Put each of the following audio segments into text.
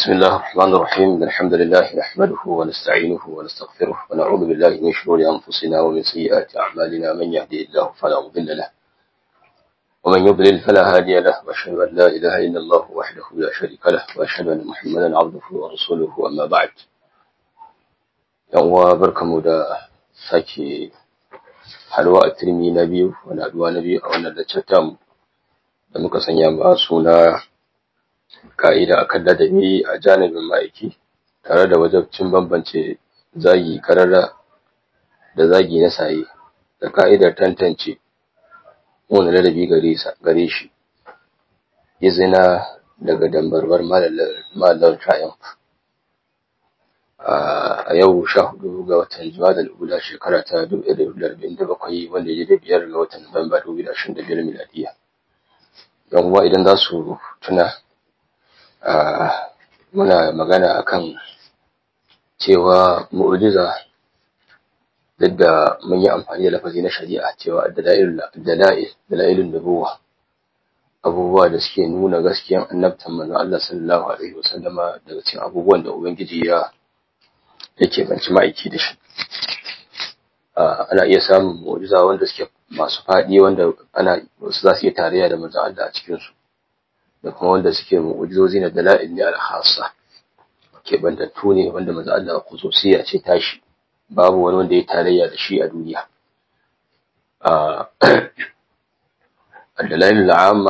بسم الله الرحمن الرحيم الحمد لله نحمده ونستعينه ونستغفره ونعوذ بالله من شرور أنفسنا ومن سيئات أعمالنا من يهدي الله فلا مضل له ومن يضلل فلا هادي له وأشهد أن لا إله إلا الله وحده لا شريك له وأشهد أن محمدا عبده ورسوله أما بعد يوم بركم دا ساكي halwa a turmi na biyu wani aduwa na biyu a wannan laccatam da muka sanya ba suna ka'ida akan ladabi a janibin ma'aiki tare da wajabcin bambance zagi karara da zagi na saye da ka'idar tantance wani ladabi gare shi izina daga dambarwar malar triumph a yau sha hudu ga watan juma'a da ula shekara ta dubu ɗaya da arba'in da bakwai wanda ya da biyar ga watan nuwamba dubu da ashirin da biyar miladiya yan uwa idan za su tuna muna magana akan cewa mu'jiza duk da mun yi amfani da lafazi na shari'a cewa dalailun nubuwa abubuwa da suke nuna gaskiyan annabtan manzon Allah sallallahu alaihi wasallama daga cikin abubuwan da ubangiji ya yake banci ma'aiki da shi ana iya samun mu'jiza wanda suke masu faɗi wanda ana wasu za su iya tarayya da manzon Allah a cikin su da kuma wanda suke mu'jizozi na dala'il ne al-khassa ke bantattu ne wanda manzon Allah khususiyya ce tashi babu wani wanda ya tarayya da shi a duniya al-dalail al-amma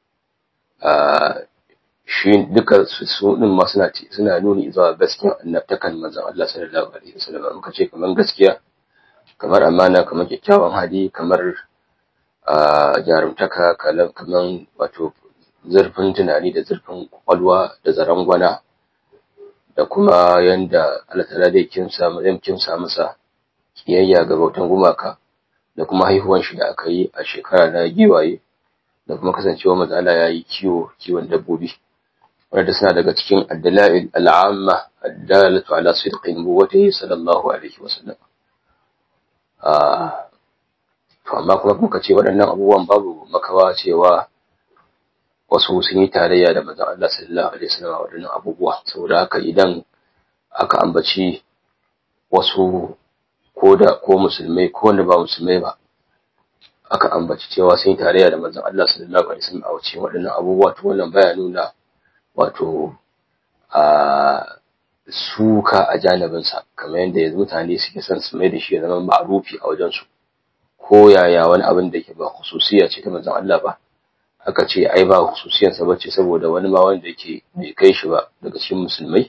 shi duka su din ma suna suna nuni zuwa gaskiyar annabtakan manzon Allah sallallahu alaihi wasallam muka ce kamar gaskiya kamar amana kamar kyakkyawan hali kamar jarumtaka kamar wato zurfin tunani da zurfin kwakwalwa da zaren gwana da kuma yanda Allah ta'ala da kimsa zai kimsa masa kiyayya ga bautan gumaka da kuma haihuwan shi da aka yi a shekara na giwaye da kuma kasancewa manzo Allah ya yi kiwo kiwon dabbobi wanda suna daga cikin addala'il al'amma addalatu ala sidqi nubuwwatihi sallallahu alaihi wasallam ah to amma kuma muka ce waɗannan abubuwan babu makawa cewa wasu sun yi tarayya da manzon Allah sallallahu alaihi wasallam waɗannan abubuwa saboda haka idan aka ambaci wasu ko da ko musulmai ko wanda ba musulmai ba aka ambaci cewa sun yi tarayya da manzon Allah sallallahu alaihi wasallam a wuce waɗannan abubuwa to wannan baya nuna wato a suka a janibinsa kamar yadda yanzu mutane suke son su mai da shi ya zama ma'rufi a wajensu ko yaya wani abin da ke ba khususiya ce ta manzon Allah ba aka ce ai ba khususiyarsa ba ce saboda wani ma wanda yake bai kai shi ba daga cikin musulmai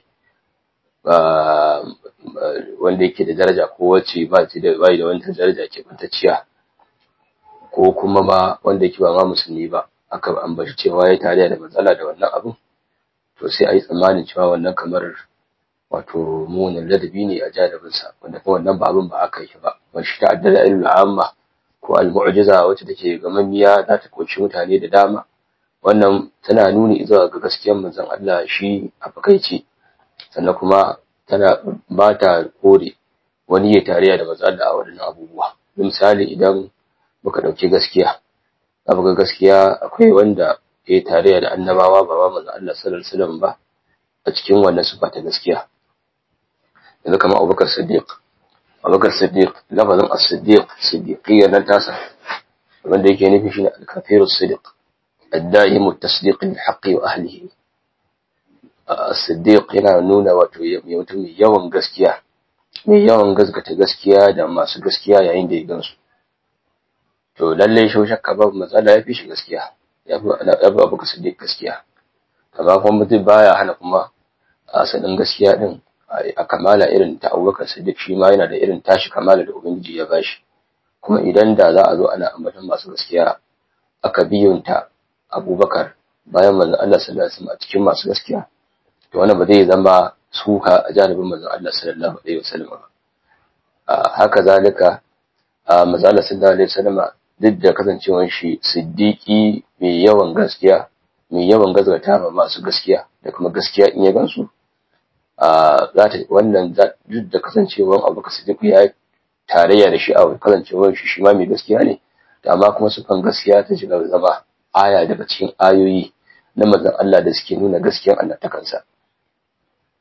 wanda yake da daraja ko wacce ba ta da bai da wani daraja ke bantacciya ko kuma ma wanda yake ba ma musulmi ba aka ambaci cewa ya tare da matsala da wannan abin to sai a yi tsammanin cewa wannan kamar wato munin ladabi ne a janibinsa wanda kuma wannan ba abin ba aka yi ba wani shi ta'addada ilmul amma ko al-mu'jiza wacce take gamammiya za ta koci mutane da dama wannan tana nuni zuwa ga gaskiyar manzon Allah shi a fakaice sannan kuma tana ba ta kore wani ya tarayya da manzon Allah a wadannan abubuwa misali idan muka dauki gaskiya abu ga gaskiya akwai wanda ya tarayya da annabawa ba ba manzon Allah sallallahu alaihi wasallam ba a cikin wannan sifa ta gaskiya yanzu kamar Abubakar Siddiq Abubakar Siddiq lafazin as-Siddiq siddiqiyya nan tasa wanda yake nufi shine al-kafirus siddiq ad-da'imu at-tasdiq bil-haqqi wa ahlihi as-Siddiq yana nuna wato mutum mai yawan gaskiya mai yawan gaskata gaskiya da masu gaskiya yayin da ya gansu to lalle shi shakka babu matsala ya fi shi gaskiya ya fi Abubakar Siddiq gaskiya amma kuma mutum baya hana kuma asalin gaskiya din a kamala irin ta abubakar siddiq shi ma yana da irin tashi kamala da ubangiji ya bashi kuma idan da za a zo ana ambaton masu gaskiya aka biyunta abubakar bayan manzon Allah sallallahu alaihi wasallam a cikin masu gaskiya to wannan ba zai zama suka a janibin manzon Allah sallallahu alaihi wasallam ba haka zalika manzon Allah sallallahu alaihi wasallam duk da kasancewar shi siddiqi mai yawan gaskiya mai yawan gazgata ma masu gaskiya da kuma gaskiya in ya gansu za ta wannan duk da kasancewar abu ka sadiku ya tarayya da shi a kasancewar shi shi ma mai gaskiya ne da amma kuma sufan gaskiya ta shiga zama aya daga cikin ayoyi na manzon Allah da suke nuna gaskiyar annabtakansa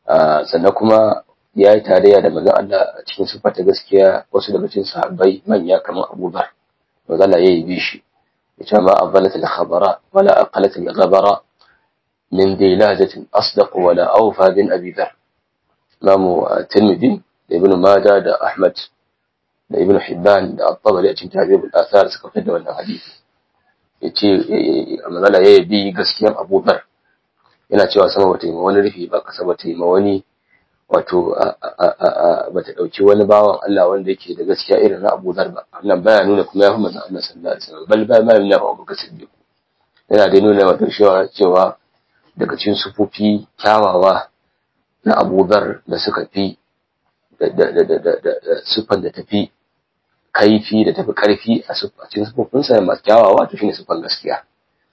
sannan kuma ya yi tarayya da manzon Allah a cikin sifa ta gaskiya wasu daga cikin sahabbai manya kamar Abu Dhar manzon Allah ya yi bi shi yace ma afdalat al-khabara wala aqalat al-ghabara min dilajatin asdaq wala awfa bin Abi Dhar Imam Tirmidhi da Ibn Majah da Ahmad da Ibn Hibban da At-Tabari a cikin Tabi'ul Athar suka fitar da wannan hadisi yace manzon Allah ya yi bi gaskiyar Abu Dhar yana cewa sama bata yi ma wani rufi ba kasa bata yi ma wani wato bata dauki wani bawan Allah wanda yake da gaskiya irin na Abu Dhar ba wannan baya nuna kuma ya fi manzon Allah sallallahu alaihi wasallam bal ba ma nuna ba Abu Bakar Siddiq yana da nuna wato cewa cewa daga cikin sufofi kyawawa na Abu Dhar da suka fi da da da da da sufan da tafi kaifi da tafi karfi a cikin sufofinsa masu kyawawa to shine sufan gaskiya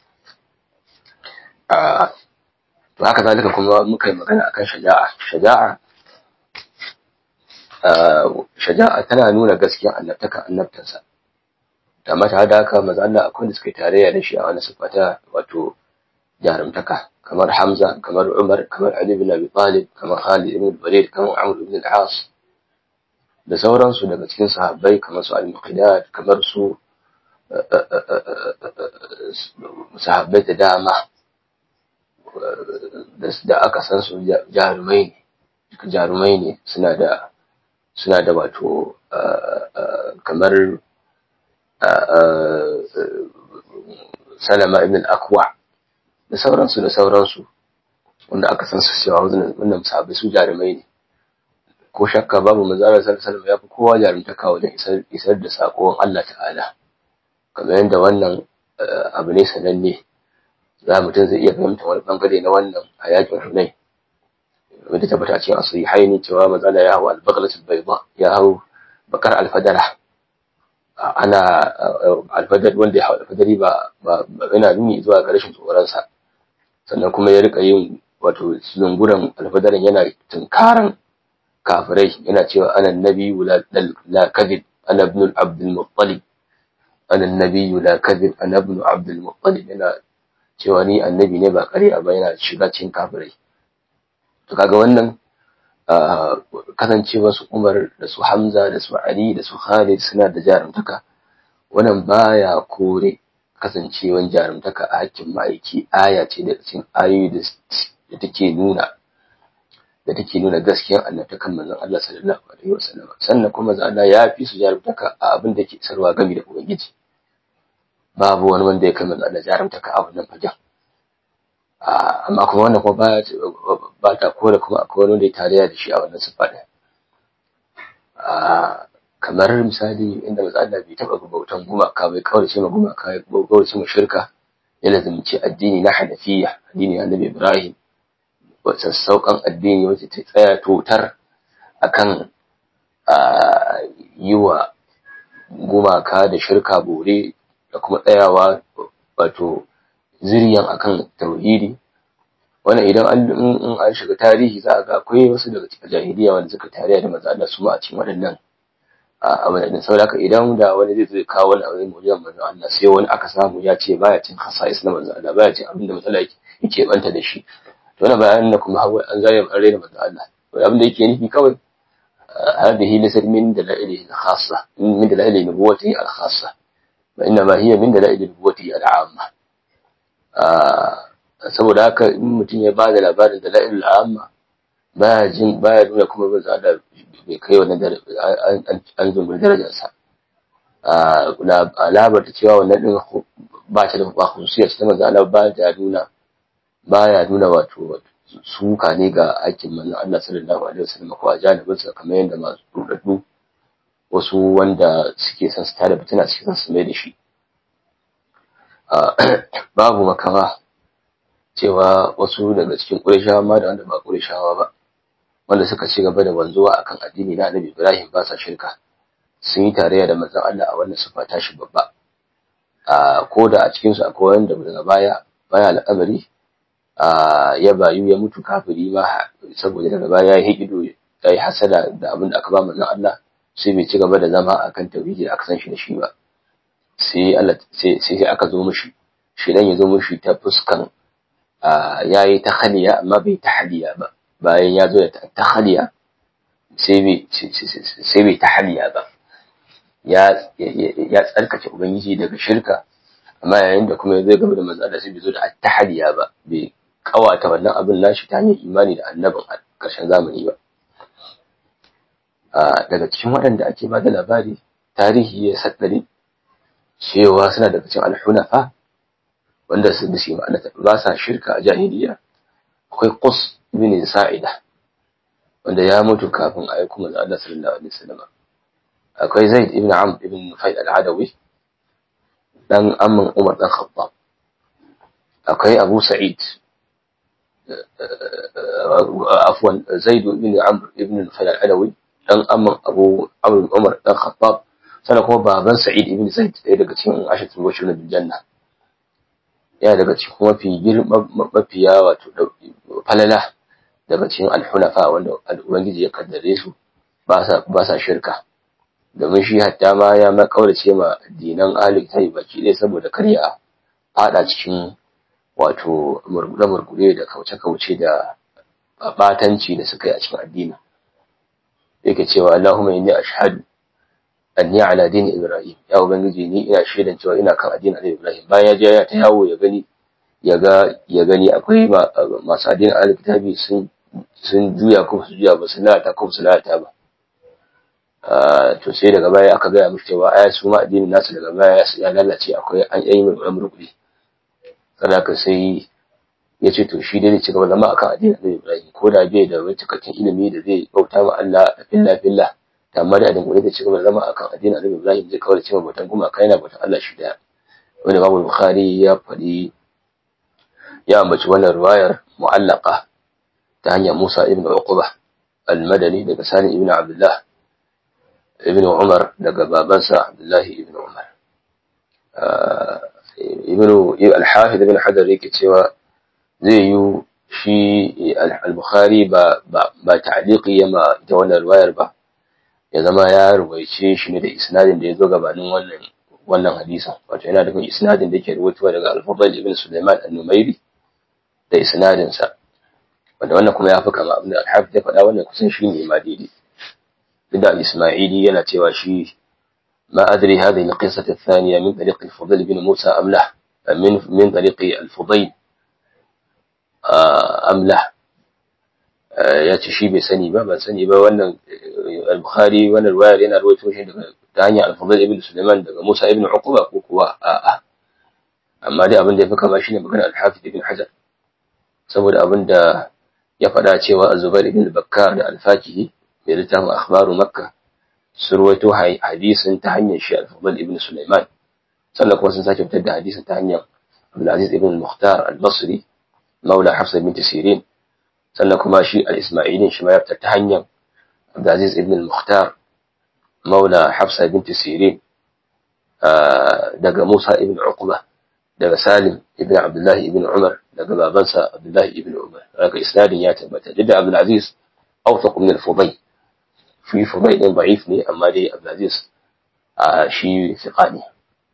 to haka zalika kuma muka yi magana akan shaja'a shaja'a shaja'a tana nuna gaskiyar annabtaka annabtansa da mata da haka maza Allah akwai da suka yi tarayya da shi a wani sifata wato jarumtaka kamar Hamza kamar Umar kamar Ali bin Abi Talib kamar Khalid ibn Walid kamar Amr ibn al-As da sauransu daga cikin sahabbai kamar su al-Muqaddad kamar su sahabbai da dama da aka san su jarumai ne jarumai ne suna da suna da wato kamar salama ibn al-akwa da sauransu da sauransu wanda aka san su cewa wannan sahabbai su jarumai ne ko shakka babu manzara sallallahu ya fi kowa jarumtaka wajen isar da sakon Allah ta'ala kamar yadda wannan abu ne sananne za mutum zai iya fahimta wani bangare na wannan a yakin hunai wanda tabbata cikin asiri haini cewa matsala ya hau albagalatul bayda ya hau bakar alfadara ana alfadar wanda ya hau alfadari ba yana nuni zuwa ga rashin tsoronsa sannan kuma ya rika yin wato zunguran alfadarin yana tunkaran kafirai yana cewa ana nabi la kadhib ana ibn abdul muttalib ana nabi la kadhib ana ibn abdul muttalib yana cewa ni annabi ne ba ƙarya ba yana shiga cikin kafirai to kaga wannan kasancewa su Umar da su Hamza da su Ali da su Khalid suna da jarumtaka wannan baya kore kasancewan jarumtaka a hakkin ma'aiki aya ce da cikin ayoyi da take nuna da take nuna gaskiyar annabtakan manzon Allah sallallahu alaihi wasallam sannan kuma Allah ya fi su jarumtaka a abin da ke sarwa gami da ubangiji babu wani wanda ya kai manzo Allah jarumtaka a wannan fagen amma kuma wannan kuma ba ba ta kore kuma akwai wani wanda ya tarayya da shi a wannan sifa din kamar misali inda manzo Allah bai taba bautan gumaka bai kawai ce ma gumaka ya kawai ce ma shirka ya lazimci addini na Hanafiya addini na Annabi Ibrahim sassauƙan addini wacce ta tsaya totar akan yi wa gumaka da shirka bore da kuma tsayawa wato ziriyan akan tauhidi wannan idan an in an shiga tarihi za a ga akwai wasu daga cikin jahiliya wanda suka tariya da manzo Allah su ma a cikin waɗannan abin da saboda haka idan da wani zai zai kawo wani abin mu'jizan manzo Allah sai wani aka samu ya ce baya cin khasa'is na manzo Allah baya cin abin da manzo Allah yake banta da shi to wannan bayanin da kuma hawa an zare an raina manzo Allah abin da yake nufi kawai هذه ليست من دلائله الخاصة من دلائل نبوته الخاصة وإنما هي من دلائل نبوته العامة saboda haka in mutum ya ba da labarin dalailul amma baya jin baya nuna kuma ba za da bai kai wannan an zungur darajarsa labar ta cewa wannan din ba ta da ba khususiyar ta manzo Allah ba ta nuna baya nuna wato suka ne ga aikin manzon Allah sallallahu alaihi wasallam ko a janibin sa kamar yadda masu rudaddu wasu wanda suke son su tada fitina suke son su mai da shi babu makawa cewa wasu daga cikin Qurayshawa ma da wanda ba Qurayshawa ba wanda suka ci gaba da wanzuwa akan addini na Annabi Ibrahim ba sa shirka sun yi tarayya da manzon Allah a wannan sifa ta shi babba a ko da a cikin su akwai wanda daga baya baya al'amari ya bayu ya mutu kafiri ma saboda daga baya ya hikido ya yi hasada da abin da aka ba manzon Allah sai bai ci gaba da zama akan tauhidi aka san shi da shi ba sai Allah sai sai aka zo mishi shi dan ya zo mishi ta fuskan yayi ta khaliya amma bai ta hadiya ba bayan ya zo da tahaliya sai bai sai bai tahaliya ba ya ya tsarkake ubangiji daga shirka amma yayin da kuma zai gaba da manzo Allah sai bai zo da tahaliya ba bai kawata wannan abin nashi ta hanyar imani da annabin a ƙarshen zamani ba daga cikin waɗanda ake ba da labari tarihi ya saddare cewa suna daga cikin alhunafa wanda su da shi ma'ana ba sa shirka a jahiliya akwai qus ibn sa'ida wanda ya mutu kafin a aiko manzo Allah sallallahu alaihi wasallam akwai zaid ibn amr ibn nufail al-adawi dan amman umar dan khattab akwai abu sa'id afwan zaid ibn amr ibn nufail al-adawi dan amman abu amr umar dan khattab sannan kuma baban sa'id ibn zaid ɗaya daga cikin ashatul bashir bil janna yana daga cikin mafi girma mafiya wato falala daga cikin alhunafa wanda ubangiji ya kaddare su ba sa ba sa shirka domin shi hatta ma ya ma kaurace ma dinan ahli kitabi baki ɗaya saboda kar ya fada cikin wato murgude murgude da kauce kauce da batanci da suka yi a cikin addini yake cewa Allahumma inni ashhadu anni ala dini Ibrahim ya ubangiji ni ina shaidan cewa ina kan addinin Annabi Ibrahim bayan ya je ya ta yawo ya gani ya ga ya gani akwai masu addinin Alkitabi sun sun juya ko su juya ba su lalata ko su lalata ba to sai daga baya aka gaya mishi cewa aya su ma addinin nasu daga baya ya lalace akwai an yi mai amurkuri sadaka sai ya ce to shi dai ci gaba zama akan addinin Annabi Ibrahim ko da bai da wani cikakken ilimi da zai bauta ma Allah fillah fillah amma da adin da ci gaba da zama akan addinin Annabi Ibrahim zai kawar cewa bautan gumaka yana bautan Allah shi daya wanda Imam Bukhari ya faɗi ya ambaci wannan riwayar mu'allaqa ta hanyar Musa ibn Uqba al-Madani daga Sani ibn Abdullah ibn Umar daga babansa Abdullah ibn Umar ibn al-Hafid ibn Hajar yake cewa zai yi shi al-Bukhari ba ba ta'liqi yama ita wannan riwayar ba ya zama ya ruwaice shi ne da isnadin da ya zo gabanin wannan wannan hadisin wato yana da isnadin da yake ruwaitowa daga al-Fadl ibn Sulaiman an-Numairi da isnadin sa wanda wannan kuma ya fi kama abin da al-Hafiz ya faɗa wannan kusan shi ne ma daidai da al-Isma'ili yana cewa shi ما أدري هذه القصة الثانية من طريق الفضيل بن موسى أم لا من من طريق الفضيل أم لا ya ce shi bai sani ba ban sani ba wannan al-bukhari wannan riwayar yana rawaito shi daga ta hanyar al-fadl ibn sulaiman daga musa ibn uqba ko kuwa a'a amma dai abin da yafi kama shine magana al-hafiz ibn hajar saboda abin da ya faɗa cewa az-zubair ibn bakkar da al-fakihi mai littafin akhbaru makka su rawaito hadisin ta hanyar shi al-fadl ibn sulaiman sannan kuma sun sake fitar da hadisin ta hanyar abdul aziz ibn al-mukhtar al-basri maula hafsa bint sirin sannan kuma shi al-Ismailin shi ma ya fita ta hanyar Abdulaziz ibn al-Mukhtar maula Hafsa bint Sirin daga Musa ibn Uqba daga Salim ibn Abdullah ibn Umar daga babansa Abdullah ibn Umar daga isnadin ya tabbata duk da Abdulaziz awthaq min al-Fudayl shi Fudayl din da'if ne amma dai Abdulaziz shi thiqa ne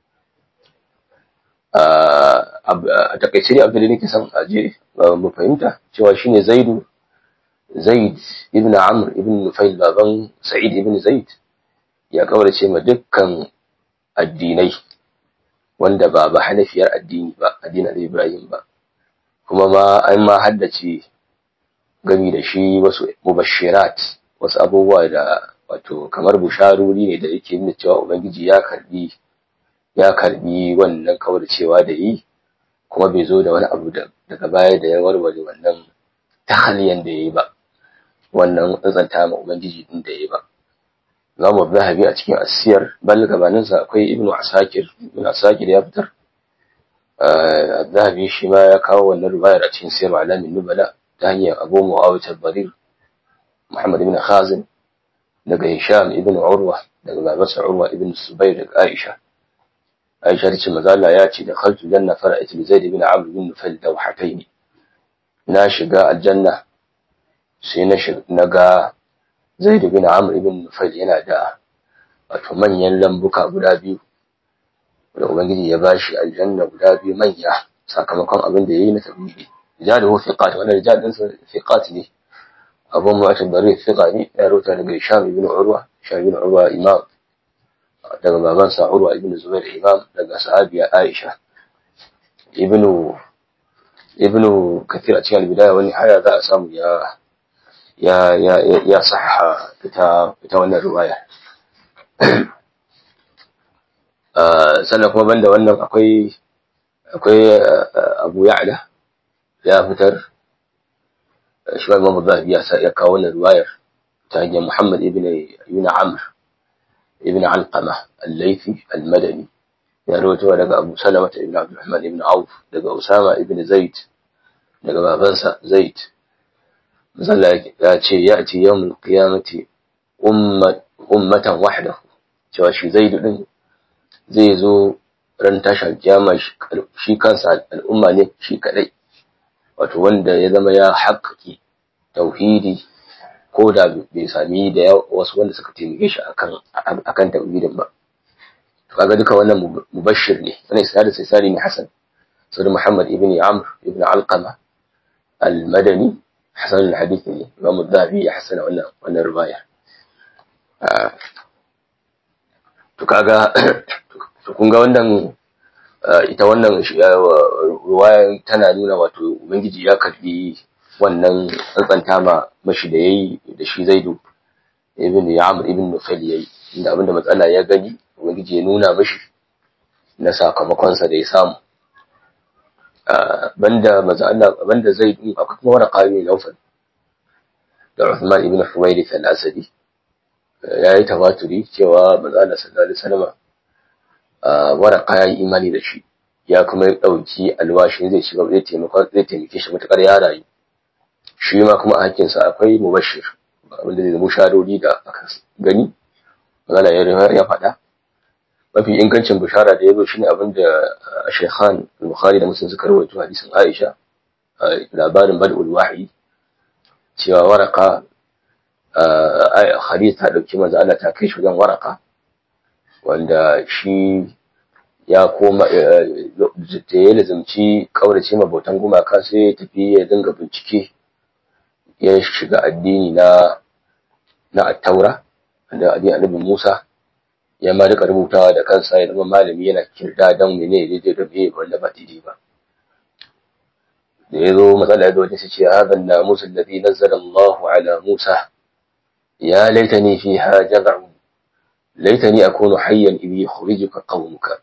a takaice ne abin da nake son aje mu fahimta cewa shine zaidu zaid ibn amr ibn nufail baban sa'id ibn zaid ya kaurace ma dukkan addinai wanda ba ba hanafiyar addini ba addinin ibrahim ba kuma ma an ma haddace gami da shi wasu mubashirat wasu abubuwa da wato kamar busharuri ne da yake nuna cewa ubangiji ya karbi ya karbi wannan kauracewa da yi kuma bai zo da wani abu daga baya da ya warware wannan tahaliyan da ya yi ba wannan tsantsanta ma ubangiji din da ya yi ba za mu zahabi a cikin asiyar bal gabaninsa akwai ibnu asakir ibnu asakir ya fitar zahabi shi ma ya kawo wannan rubayar a cikin sirr alamin nubala ta hanyar abu muawiyah al-barir muhammad ibn khazin daga hisham ibn urwa daga babarsa urwa ibn subayr daga aisha Aisha ce maza Allah ya ce da khaltu janna fara'at li Zaid ibn Amr ibn Nufail dawhatayn na shiga aljanna sai na na ga Zaid ibn Amr ibn Nufail yana da wato manyan lambuka guda biyu da ubangiji ya bashi aljanna guda biyu manya sakamakon abin da yayi na tabibi rijaluhu thiqat wannan rijal din thiqat ne abu mu'atin bari fiqa ne ya rota daga Hisham ibn Urwa Hisham ibn Urwa imam daga babansa Urwa ibn Zubair imam daga sahabiya Aisha ibn ibn Kathir a cikin bidaya wani haya za a samu ya ya ya ya sahha ita ita wannan riwaya sannan kuma banda wannan akwai akwai Abu Ya'la ya fitar shi Imam Zahabi ya ya kawo wannan riwayar ta hanyar Muhammad ibn ibn Amr ibn Alqama al-Laythi al-Madani ya rawaito daga Abu Salama ibn Abdurrahman ibn Auf daga Usama ibn Zaid daga babansa Zaid Zalla ya ce ya ce yawmul qiyamati ummat ummatan wahdahu cewa shi Zaid din zai zo ran tashar kiyama shi kansa al'umma ne shi kadai wato wanda ya zama ya haƙƙi tauhidi ko da bai sami da wasu wanda suka taimake shi akan akan tauhidin ba to kaga duka wannan mubashir ne wannan isnadin sai sari ne hasan saboda Muhammad ibn Amr ibn Alqama al-Madani hasan al-hadith ne Imam Dhahabi ya hasana wannan wannan riwaya to kaga to kun ga wannan ita wannan ruwaya tana nuna wato ubangiji ya karbi wannan tsantsanta ma mashi da yayi da shi zaidu ibn ya'mur ibn nufail yayi inda abinda matsala ya gani ubangiji ya nuna mashi na sakamakon sa da ya samu banda maza Allah banda zaidu akwai kuma wani qawi laufal da Uthman ibn Huwayrith al-Asadi yayi tawaturi cewa maza Allah sallallahu alaihi wasallam waraka ya yi imani da shi ya kuma ya ɗauki alwashin zai shiga zai taimaka zai taimake shi matuƙar ya rayu shi ma kuma a hakkinsa akwai mubashir abinda zai zama sharori da aka gani magana ya ya faɗa mafi ingancin bishara da ya zo shine abin da Shaykhan Bukhari da Muslim suka rawaito hadisin Aisha labarin bad'ul wahyi cewa waraka Khadija ta dauki manzo Allah ta kai shi wajen waraka wanda shi ya koma da ya lazimci kaurace ma bautan gumaka sai ya tafi ya dinga bincike ya shiga addini na na attaura da addinin annabi Musa ya ma duka rubutawa da kansa ya zama malami yana kirda dan mene daidai da bai wanda ba daidai ba da ya zo matsala ya zo wajen sai ce hadha an-namus alladhi nazzala Allahu ala Musa ya laitani fiha jaz'u laitani akunu hayyan idh yukhrijuka qaumuka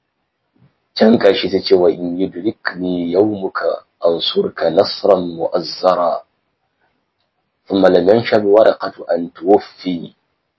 can kashi ta ce wa in yudrikni yawmuka ansurka nasran mu'azzara thumma lam yanshab waraqatu an tuwaffi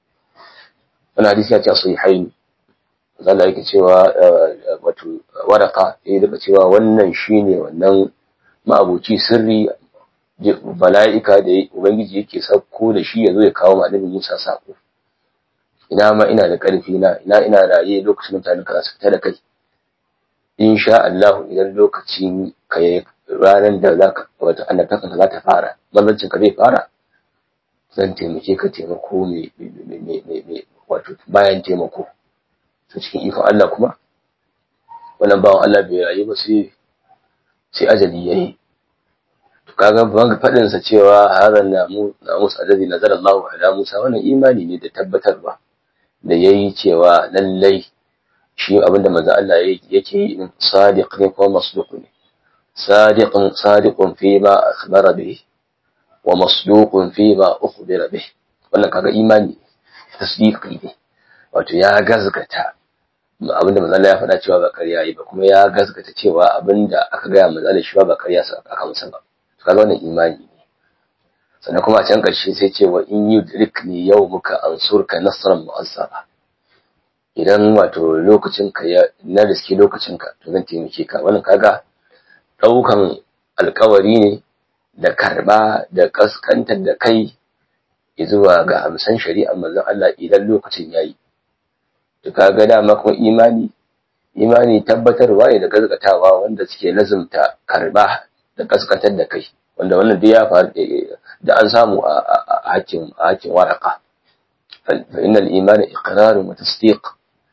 wannan hadisi ya ce sahihain zalla yake cewa wato waraka ya daga cewa wannan shine wannan ma'abuci sirri bala'ika da ubangiji yake sauko da shi ya zo ya kawo ma annabi Musa sako ina ma ina da ƙarfi na ina ina raye lokacin mutanen ka su fita da kai insha Allah idan lokacin ka yi ranar da za ka wata annabtakan za ta fara mazancin ka zai fara zan taimake ka taimako mai wato bayan taimako ta cikin ikon Allah kuma wannan bawan Allah bai rayu ba sai sai ajali yayi to kaga ban fadin sa cewa hadan namu namus alladhi nazara Allahu ala Musa wannan imani ne da tabbatarwa da yayi cewa lallai shi abinda manzo Allah yake yi sadiq ne ko masduq ne sadiqun sadiqun fi ma akhbara bihi wa masduqun fi ma ukhbira bihi wannan kaga imani tasdiqi ne wato ya gazgata abinda manzo Allah ya faɗa cewa ba ƙarya yi ba kuma ya gazgata cewa abinda aka gaya manzo Allah shi ba ƙarya sa aka musa ba kaga wannan imani ne sannan kuma a can ƙarshe sai ce wa in yudrikni yawmuka ansurka nasran mu'azzara idan wato lokacin ka ya na riski lokacin ka to zan taimake ka wannan kaga daukan alkawari ne da karba da kaskantar da kai zuwa ga amsan shari'ar manzon Allah idan lokacin yayi to kaga dama kuma imani imani tabbatarwa ne da gazgatawa wanda suke lazumta karba da kaskantar da kai wanda wannan duk ya faru da an samu a hakkin a hakkin waraka fa innal imana iqrarun wa tasdiq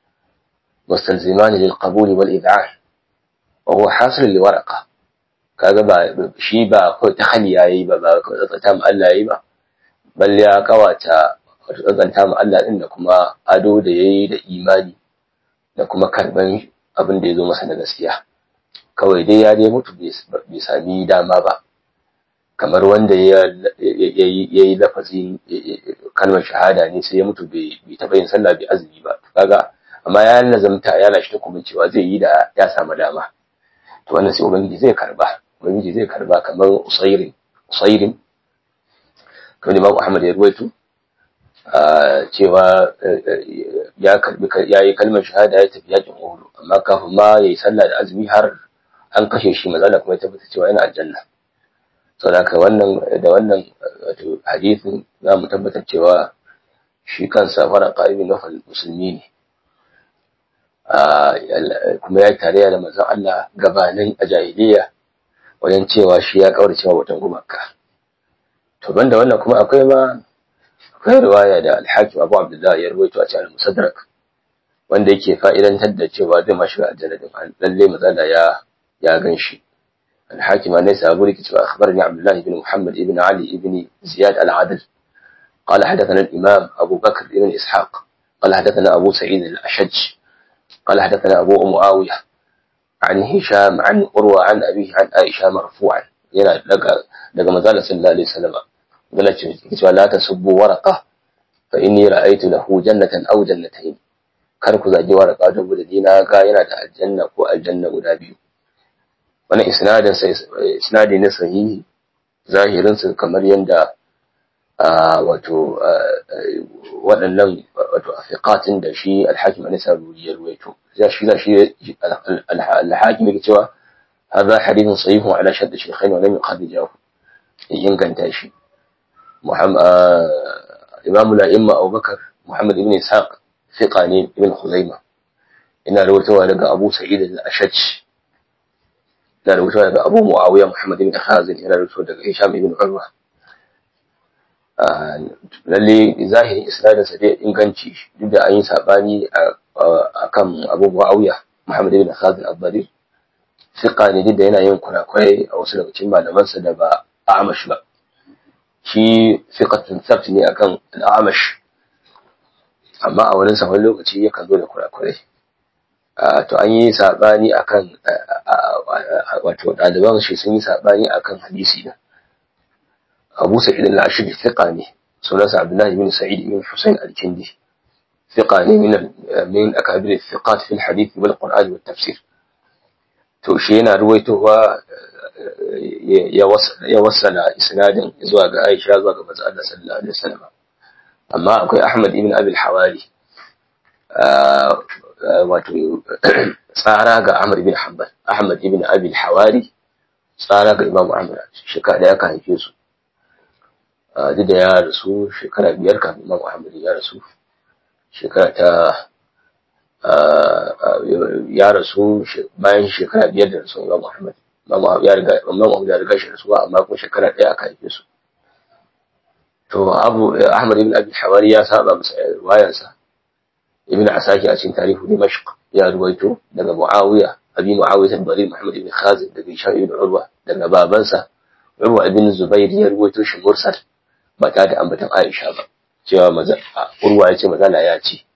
مستلزمان للقبول والإذعان وهو حاصل لورقة kaga ba shi ba ko ta hali yayi ba ba ko ta tam Allah yayi ba balle ya kawata wato tsantsanta ma Allah din da kuma ado da yayi da imani da kuma karban abin da ya zo masa na gaskiya kawai dai ya dai mutu bai sami dama ba kamar wanda ya yi lafazin kalmar shahada ne sai ya mutu bai taɓa yin sallah bai azumi ba kaga amma ya lazamta ya lashe takobin cewa zai yi da ya samu dama to wannan sai ubangiji zai karba ubangiji zai karba kamar usairin usairin kamar Imam Ahmad ya ruwaito cewa ya karbi ya yi kalmar shahada ya tafi yakin Uhud amma kafin ma yayi sallah da azumi har an kashe shi maza kuma ya tabbata cewa yana aljanna saboda haka wannan da wannan wato hadisin za mu tabbatar cewa shi kansa fara ƙa'ibin na musulmi ne kuma ya tarayya da manzon Allah gabanin a jahiliya wajen cewa shi ya kaura cewa watan gumaka to banda wannan kuma akwai ma akwai riwaya da al-Hakim Abu Abdullah ya rawaito a cikin Musaddarak wanda yake fa'idantar da cewa zai ma shiga aljanna din lalle mazala ya ya ganshi al-Hakim ne sabu rike cewa akhbarani Abdullah ibn Muhammad ibn Ali ibn Ziyad al-Adl قال حدثنا الإمام أبو بكر بن إسحاق قال حدثنا أبو سعيد الأشج قال حدثنا أبو معاوية عن هشام عن أروى عن أبيه عن عائشة مرفوعا yana daga daga manzala sallallahu alaihi wasallam yana cewa la tasubbu waraqa fa inni ra'aytu lahu jannatan aw jannatayn kar ku zagi waraqa da gudu dina ga yana da aljanna ko aljanna guda biyu wannan isnadin sai isnadi ne sahihi zahirin sa kamar yanda wato waɗannan wato afiqatin da shi al-hakim ne saburi ya ruwaito ya shi da shi al-hakim yake cewa هذا حديث صحيح على شد الشيخين ولم يخرجه inganta shi imam al-a'imma Abu Bakar Muhammad ibn Ishaq fiqa ne ibn Khuzaimah ina rawaitowa daga Abu Sa'id al-Ashaj ina rawaitowa daga Abu Muawiya Muhammad ibn Khazin ina rawaitowa daga Hisham ibn Urwa lalle zahirin isnadin sa dai inganci duk da an yi sabani akan Abu Muawiya Muhammad ibn Khazin al-Bari fiqa ne duk da yana yin kurakurai a wasu daga cikin malamansa da ba Amash ba shi fiqatun sabt ne akan al-Amash amma a wurin sa wani lokaci yakan zo da kurakurai to an yi sabani akan wato ɗaliban shi sun yi sabani akan hadisi na Abu Sa'id al-Ashri fiqa ne sunansa Abdullah ibn Sa'id ibn Husayn al-Kindi fiqa ne min min akabir al-thiqat fi al-hadith wal Qur'an wal tafsir to shi yana ruwaitowa ya wasala isnadin zuwa ga Aisha zuwa ga manzo Allah sallallahu alaihi wasallam amma akwai Ahmad ibn Abi al-Hawari wato tsara ga Ahmad ibn Hanbal Ahmad ibn Abi al-Hawari tsara ga Imam Ahmad shekara da aka haife su duk da ya rasu shekara biyar kafin Imam Ahmad ya rasu shekara ta ya rasu bayan shekara biyar da rasu Imam Ahmad Imam ya riga Imam Ahmad ya riga shi rasuwa amma kuma shekara ɗaya aka haife su to Abu Ahmad ibn Abi Hawari ya saba masa riwayarsa Ibn Asaki a cikin tarihu Dimashq ya ruwaito daga Muawiya Abi Muawiya al-Bari Muhammad ibn Khazin daga Hisham ibn Urwa daga babansa Urwa ibn Zubair ya ruwaito shi mursal ba ta da ambatan Aisha ba cewa maza Urwa ya ce mazala ya ce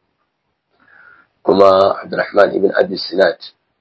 kuma Abdurrahman ibn Abi Sinat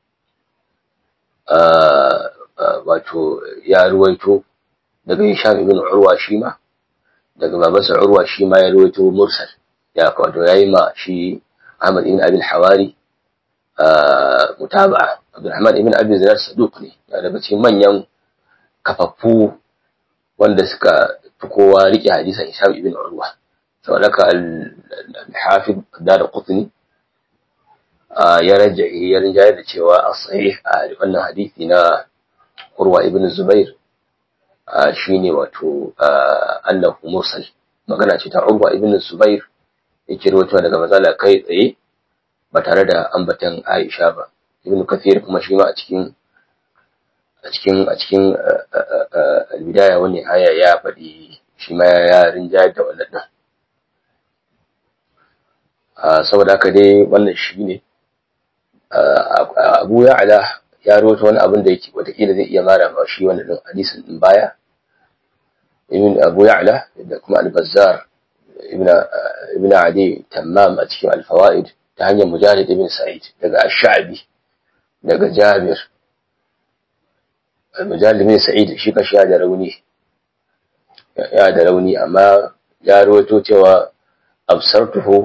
wato ya ruwaito daga Hisham ibn Urwa shi ma daga babansa Urwa shi ma ya ruwaito mursal ya wato yayi ma shi Ahmad ibn Abi al-Hawari mutaba'a Abdurrahman ibn Abi Zinad saduq ne ya daga cikin manyan kafaffu wanda suka fi kowa rike hadisan Hisham ibn Urwa saboda ka al-Hafiz Darqutni ya rajahi ya rinjaye da cewa a sahih a wannan hadisi na Urwa ibn Zubair shine wato annahu mursal magana ce ta Urwa ibn Zubair yake rawaito daga mazala kai tsaye ba tare da ambatan Aisha ba Ibn Kathir kuma shi ma a cikin a cikin a cikin al-bidaya wani haya ya faɗi shi ma ya rinjaye da wannan din saboda haka dai wannan shi ne abu ya ala ya rawaito wani abin da yake watakila zai iya mara ma shi wani din hadisin din baya ibn abu ya'la da kuma al-bazzar ibn ibn adi tammam a cikin al-fawaid ta hanyar mujahid ibn sa'id daga ash-sha'bi daga jabir mujahid ibn sa'id shi kashi ya da rauni ya da rauni amma ya rawaito cewa absartuhu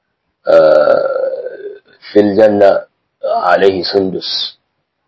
fil janna alaihi sundus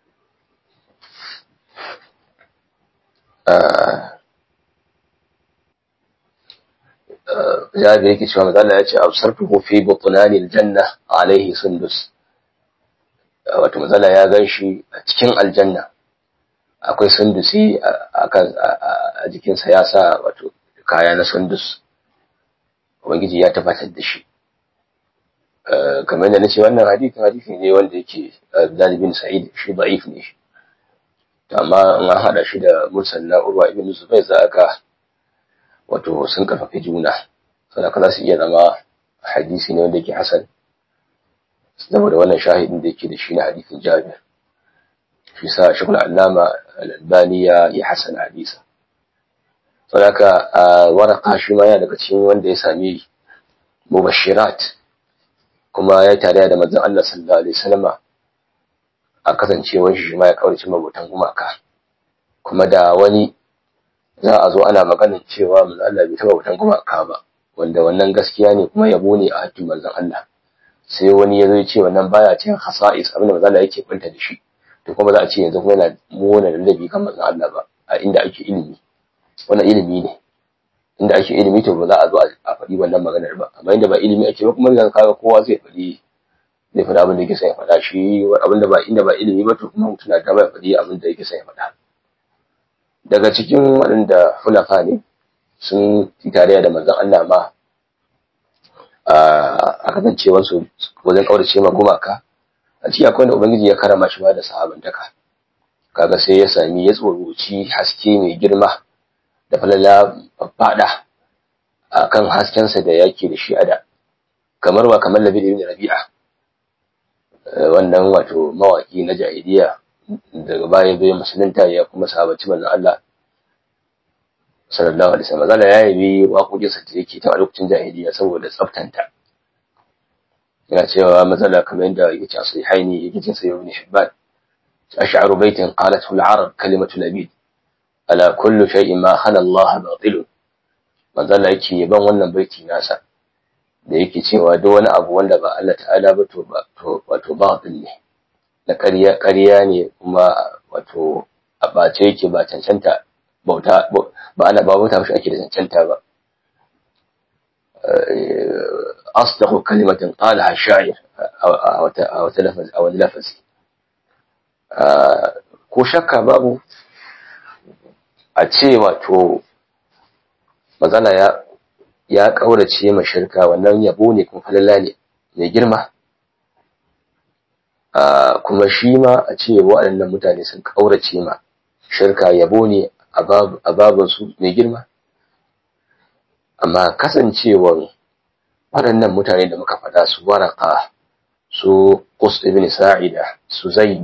ya da yake cewa mazala ya ce absartuhu fi butnani aljanna alaihi sundus wato mazala ya gan shi a cikin aljanna akwai sundusi a jikinsa ya sa wato kaya na sundus ubangiji ya tabbatar da shi kamar da nace wannan hadisin hadisi ne wanda yake dalibin sa'id shi da'if ne shi amma in an hada shi da mursal na urwa ibn zubair za ga wato sun karfafi juna saboda za su iya zama hadisi ne wanda yake hasan saboda wannan shahidin da yake da shi na hadisin jabir shi sa shekul allama al-albani ya yi hasan hadisa saboda waraka shi ma yana daga cikin wanda ya sami mubashirat kuma ya tare da manzon Allah sallallahu alaihi wasallama a kasancewar shi ma ya kaurace mabutan gumaka kuma da wani za a zo ana maganin cewa manzon Allah bai taba butan gumaka ba wanda wannan gaskiya ne kuma yabo ne a hakkin manzon Allah sai wani ya zo ya ce wannan baya cikin hasa'is abin da manzon Allah yake kwanta da shi to kuma za a ce yanzu kuma yana mona ladabi kan manzon Allah ba a inda ake ilimi wannan ilimi ne inda ake ilimi to ba za a zo a faɗi wannan maganar ba amma inda ba ilimi ake ba kuma ga kaga kowa zai faɗi zai faɗi abin da yake son ya faɗa shi abin da ba inda ba ilimi ba to kuma mutum na ta ba faɗi abin da yake son ya faɗa daga cikin waɗanda hulafa ne sun yi tarayya da manzon Allah ma a kasancewar su wajen kaurace ma gumaka a ciki akwai wanda ubangiji ya karama shi ma da sahabantaka kaga sai ya sami ya tsoroci haske mai girma da falala fada a kan haskensa da yake da shi a da kamar ba kamar labi ibn rabi'a wannan wato mawaki na jahiliya daga baya bai musulunta ya kuma sahabaci manzon Allah sallallahu alaihi wasallam zalla ya yabi waƙoƙinsa da yake ta lokacin jahiliya saboda tsaftanta yana cewa matsala kamar yadda yake cewa sahihaini yake cin sayyid ibn hibban ash'aru baitin qalathu al-arab kalimatu labid ala kullu shay'in ma khala Allah batil manzo Allah yake yaban wannan baiti nasa da yake cewa duk wani abu wanda ba Allah ta'ala ba to ba to wato batil ne na ƙarya ƙarya ne kuma wato a bace yake ba cancanta bauta ba ana ba bauta shi ake da cancanta ba asdaqu kalimatin qalaha sha'ir aw aw talafaz aw lafazi ko shakka babu a ce wato mazala ya ya kaurace ma shirka wannan yabo ne kuma falala ne mai girma kuma shi ma a ce waɗannan mutane sun kaurace ma shirka yabo ne a babansu mai girma amma kasancewar waɗannan mutane da muka faɗa su waraka su qus ibn sa'ida su zaid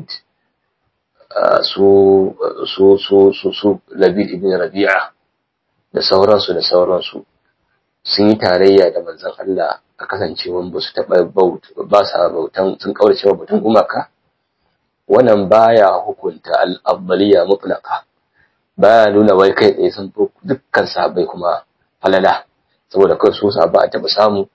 su su su su su labid ibn rabi'a da sauransu da sauransu sun yi tarayya da manzon Allah a kasancewan ba su taɓa ba sa bautan sun kaurace wa bautan gumaka wannan baya hukunta al-afdaliyya mutlaqa baya nuna wai kai tsaye sun fi dukkan sahabbai kuma falala saboda kai su sahabba a taɓa samu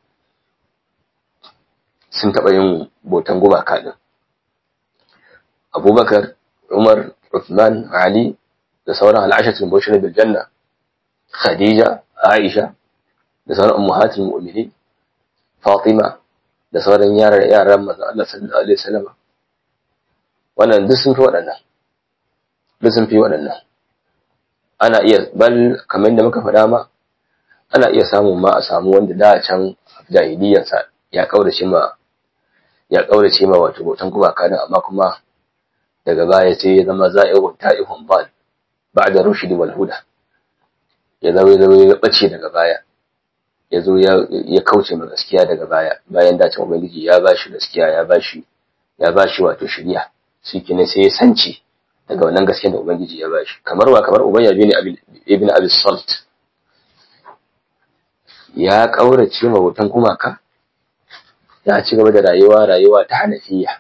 sun taɓa yin bautan gumaka din abubakar umar uthman ali da sauran al'ashatul mubashirin bil janna khadija aisha da sauran ummahatul mu'minin fatima da sauran yaran yaran manzon Allah sallallahu alaihi wasallam wannan duk sun fi waɗannan duk sun fi waɗannan ana iya bal kamar yadda muka faɗa ma ana iya samun ma a samu wanda da can jahiliyansa ya kaurace ma ya kaurace ma wato bautan gumaka din amma kuma daga baya sai ya zama za'ihun ta'ihun bal ba'da rushd wal huda ya zo ya zo ya bace daga baya ya zo ya kauce ma gaskiya daga baya bayan da can ubangiji ya bashi gaskiya ya bashi ya bashi wato shiriya shi kenan sai ya sanci daga wannan gaskiyar da ubangiji ya bashi kamar wa kamar ubayya bin ibn abi salt ya kaurace ma bautan gumaka ya ci gaba da rayuwa rayuwa ta hanafiya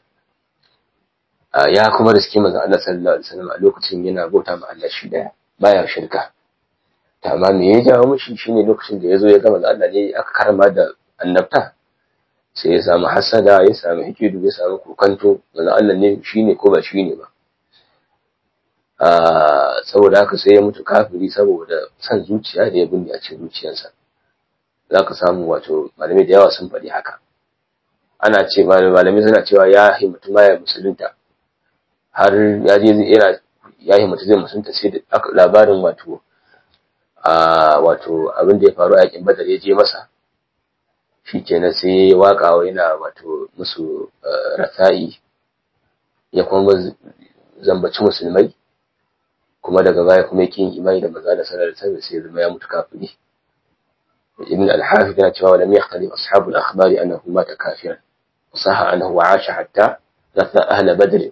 ya kuma riski manzon Allah sallallahu alaihi wasallam a lokacin yana bauta ma Allah shi daya baya shirka ta amma me ya jawo mishi shine lokacin da yazo ya ga manzon Allah ne aka karma da annabta sai ya samu hasada ya samu hikidu ya samu kokanto manzon Allah ne shine ko ba shine ba saboda haka sai ya mutu kafiri saboda san zuciya da ya binne a cikin zuciyarsa za ka samu wato malamai da yawa sun faɗi haka ana ce malamai suna cewa ya himmatu ma ya musulunta har ya je yana ya himmatu zai musulunta sai da labarin wato a wato abin da ya faru a yakin badar ya je masa shi kenan sai ya waka yana wato musu rasa'i ya kuma zambaci musulmai kuma daga baya kuma yake yin imani da maza da sanar da sai sai zama ya mutu kafiri ibn al-hafiz yana cewa lam yahtalif ashabu al-akhbar annahu mata kafiran wasaha annahu asha hatta ratha ahla badr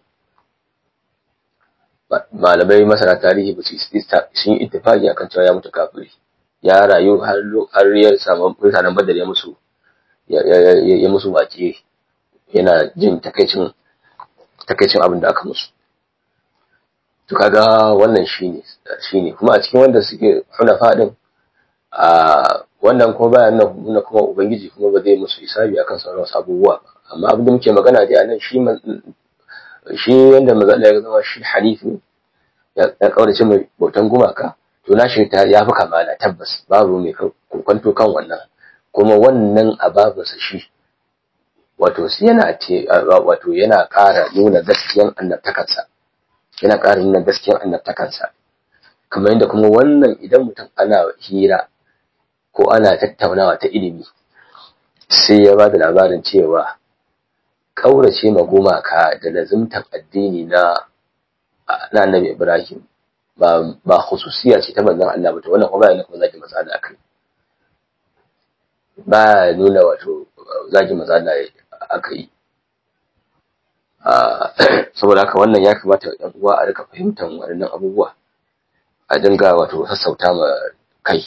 malamai masana tarihi ba su sun yi ittifaqi akan cewa ya mutu kafiri ya rayu har har ya samu mutanen badar ya musu ya musu wace yana jin takaicin takaicin abin da aka musu to kaga wannan shine shine kuma a cikin wanda suke hunafa din a wannan kuma bayan nan kuma ubangiji kuma ba zai musu hisabi akan sauran wasu abubuwa amma abin da muke magana dai anan shi shi wanda maza ya zama shi halif ne ya kaurace mai bautan gumaka to na shi ya fi kamala tabbas babu mai kwanto kan wannan kuma wannan ababansa shi wato yana wato yana ƙara nuna gaskiyan annabtakarsa yana ƙara nuna gaskiyar annabtakansa kamar yadda kuma wannan idan mutum ana hira ko ana tattaunawa ta ilimi sai ya ba da labarin cewa ƙaurace ma gumaka da lazimtan addini na na annabi ibrahim ba ba khususiya ce ta manzon Allah ba to wannan kuma yana kuma zaki maza da akai ba nuna wato zaki maza da akai saboda haka wannan ya kamata ɗan uwa a rika fahimtar waɗannan abubuwa a dinga wato sassauta ma kai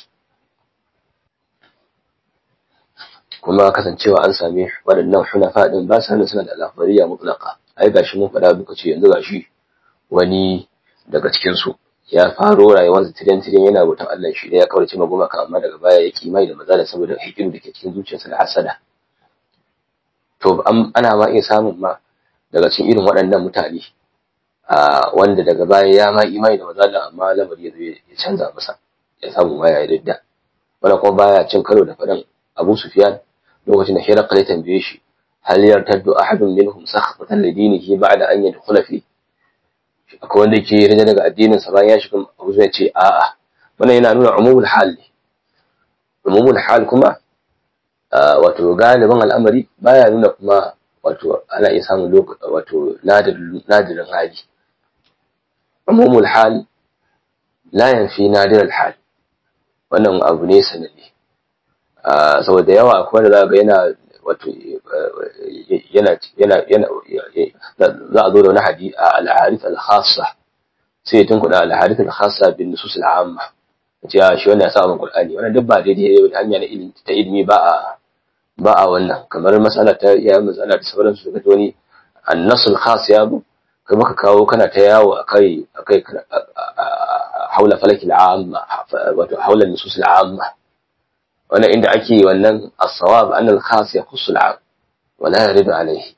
kuma kasancewa an sami waɗannan hunafa ɗin ba sa suna da alafariya mutlaka ai gashi mun faɗa duka ce yanzu gashi wani daga cikin su ya faro rayuwarsa tiren tiren yana bautan Allah shi da ya kaurace ma gumaka amma daga baya ya kimai da maza da saboda hikimu da ke cikin zuciyarsa da hasada to ana ma iya samun ma daga cikin irin waɗannan mutane wanda daga baya ya ma imani da mazala amma lamari ya zo ya canza masa ya samu ma ya yi ridda wanda kuma baya cin karo da faɗin Abu Sufyan lokacin da Hiraqal ya tambaye shi hal yartaddu ahadun minhum sakhatan li dinihi ba'da an yadkhula fi akwai wanda yake rida daga addinin sa bayan ya shiga Abu Sufyan ce a'a wannan yana nuna umumul hal ne umumul hal kuma wato galibin al'amari baya nuna kuma wato ana iya samun wato nadirin hali umumul hal la yanfi nadir hal wannan abu ne sananne saboda yawa akwai wanda za ga yana wato yana yana yana za a zo da wani hadi a al-harith al-khassa sai tun kuɗa al-harith al-khassa bin nusus al-amma ce shi wannan ya sa min qur'ani wannan duk ba daidai ne hanya na ilimi ta ilimi ba a ba a wannan kamar matsala ta iya matsala da sauransu daga wani annasul khas ya bu kai maka kawo kana ta yawo akai akai haula falakil amma wato haula nusus amma wannan inda ake wannan as-sawab an al-khas yakhussu al-am wala yaridu alayhi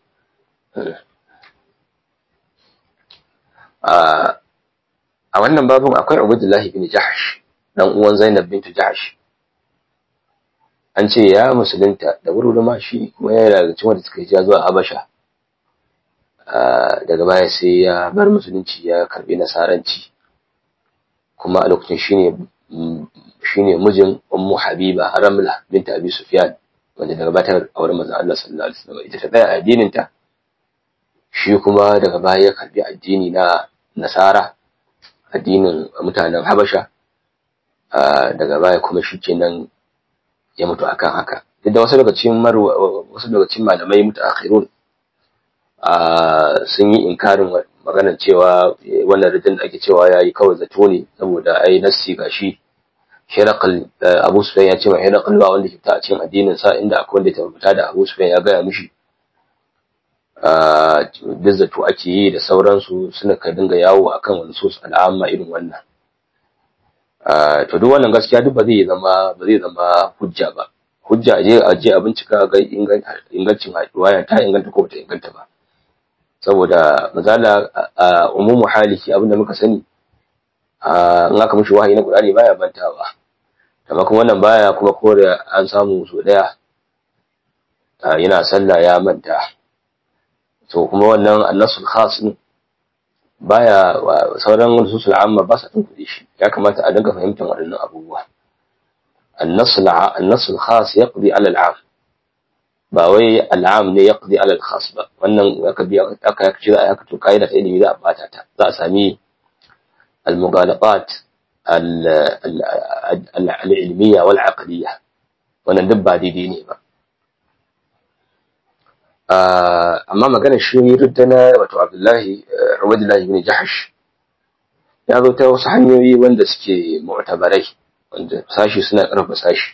a wannan babun akwai Ubaydullah bin Jahsh dan uwan Zainab bint Jahsh an ce ya musulunta da wuri ma shi kuma ya daga cikin wanda suka hijira zuwa Habasha daga baya sai ya bar musulunci ya karbi nasaranci kuma a lokacin shine shine mijin Ummu Habiba Ramla binta Abi Sufyan wanda daga baya ta aure manzon Allah sallallahu alaihi wasallam ita ta tsaya addinin ta shi kuma daga baya ya karbi addini na Nasara addinin mutanen Habasha daga baya kuma shikenan ya mutu akan haka duk da wasu daga cikin wasu daga cikin malamai mutaakhirun sun yi inkarin maganar cewa wannan ridin da ake cewa yayi kawai zato ne saboda ai nassi gashi Hirakal Abu Sufyan ya ce ma Hirakal ba wanda ke fita a cikin addinin sa inda akwai wanda ta fita da Abu Sufyan ya gaya mishi duk zato ake yi da sauransu suna ka dinga yawo akan wani sos al'amma irin wannan to duk wannan gaskiya duk ba zai zama ba zai zama hujja ba hujja je a je a bincika ga ingancin riwaya ta inganta ko bata inganta ba saboda mazala a umumu haliki abinda muka sani in aka mishi wahayi na Qur'ani baya bantawa amma kuma wannan baya kuma kore an samu so daya yana sallah ya manta to kuma wannan annasul khas din baya sauran nususul amma ba sa tunkuɗe shi ya kamata a dinga fahimtar waɗannan abubuwa annasul annasul khas yaqdi ala al'am ba wai al'am ne yaqdi ala al-khas ba wannan aka biya aka ci za a haka to kaida ta ilimi za a bata ta za a sami al-mughalaqat al-ilmiyya wal aqliyya wannan duk ba daidai ne ba amma maganar shi ruddana wato Abdullahi Ubaydullah ibn Jahash ya zo ta wasu hanyoyi wanda suke mu'tabarai wanda sashi suna karfa sashi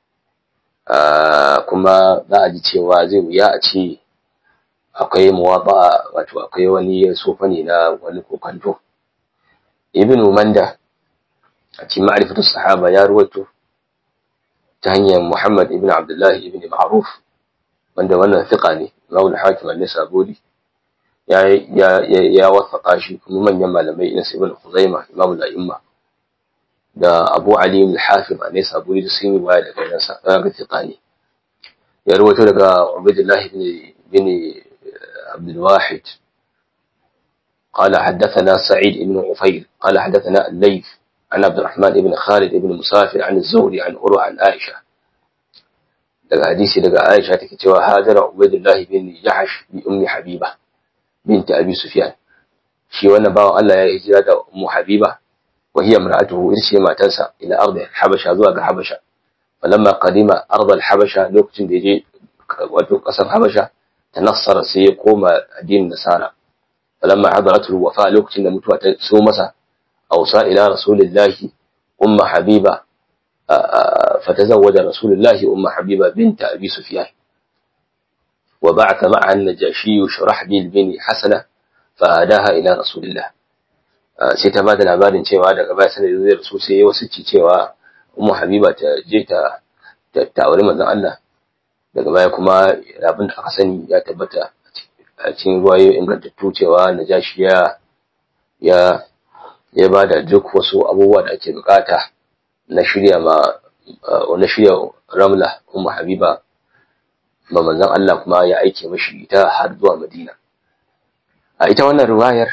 kuma za a ji cewa zai wuya a ce akwai muwaba wato akwai wani sofa ne na wani kokanto ibn Manda a cikin ma'rifatu sahaba ya ruwaito ta hanyar Muhammad ibn Abdullah ibn Ma'ruf wanda wannan fiqa ne Imam al-Hakim an-Nisaburi ya ya ya wasaka shi kuma manyan malamai irin Ibn Khuzaimah Imam al-A'imma da Abu Ali al-Hafiz an-Nisaburi da sun yi waya daga nasa daga fiqa ne ya rawaito daga Ubaydullah ibn ibn Abd al-Wahid قال حدثنا سعيد بن عفير قال حدثنا الليث عن عبد الرحمن بن خالد بن مسافر عن الزهري عن أروى عن عائشة daga hadisi daga Aisha take cewa Hajara Ubaydullah bin Jahash bi ummi Habiba binti Abi Sufyan shi wannan bawan Allah ya hijira da ummu Habiba wa hiya imra'atuhu irce matarsa ila ardi Habasha zuwa ga Habasha falamma qadima ard al-Habasha lokacin da yaje wato kasar Habasha tanassara sai ya koma addinin Nasara falamma hadaratu al-wafa lokacin da mutuwa ta so masa awsa ila rasulillahi ummu Habiba فتزوج رسول الله أم حبيبة بنت أبي سفيان وبعث معها النجاشي شرحبيل بن حسنة فأهداها إلى رسول الله sai ta bada labarin cewa daga baya sanar da rasu sai ya wasu cewa ummu habiba ta je ta ta aure manzon Allah daga baya kuma abin da aka sani ya tabbata a cikin ruwayo ingantattu cewa najashi ya ya ya bada duk wasu abubuwa da ake bukata na shirya ma na shirya ramla ummu habiba ba manzon Allah kuma ya aike mashi ita har zuwa Madina a ita wannan riwayar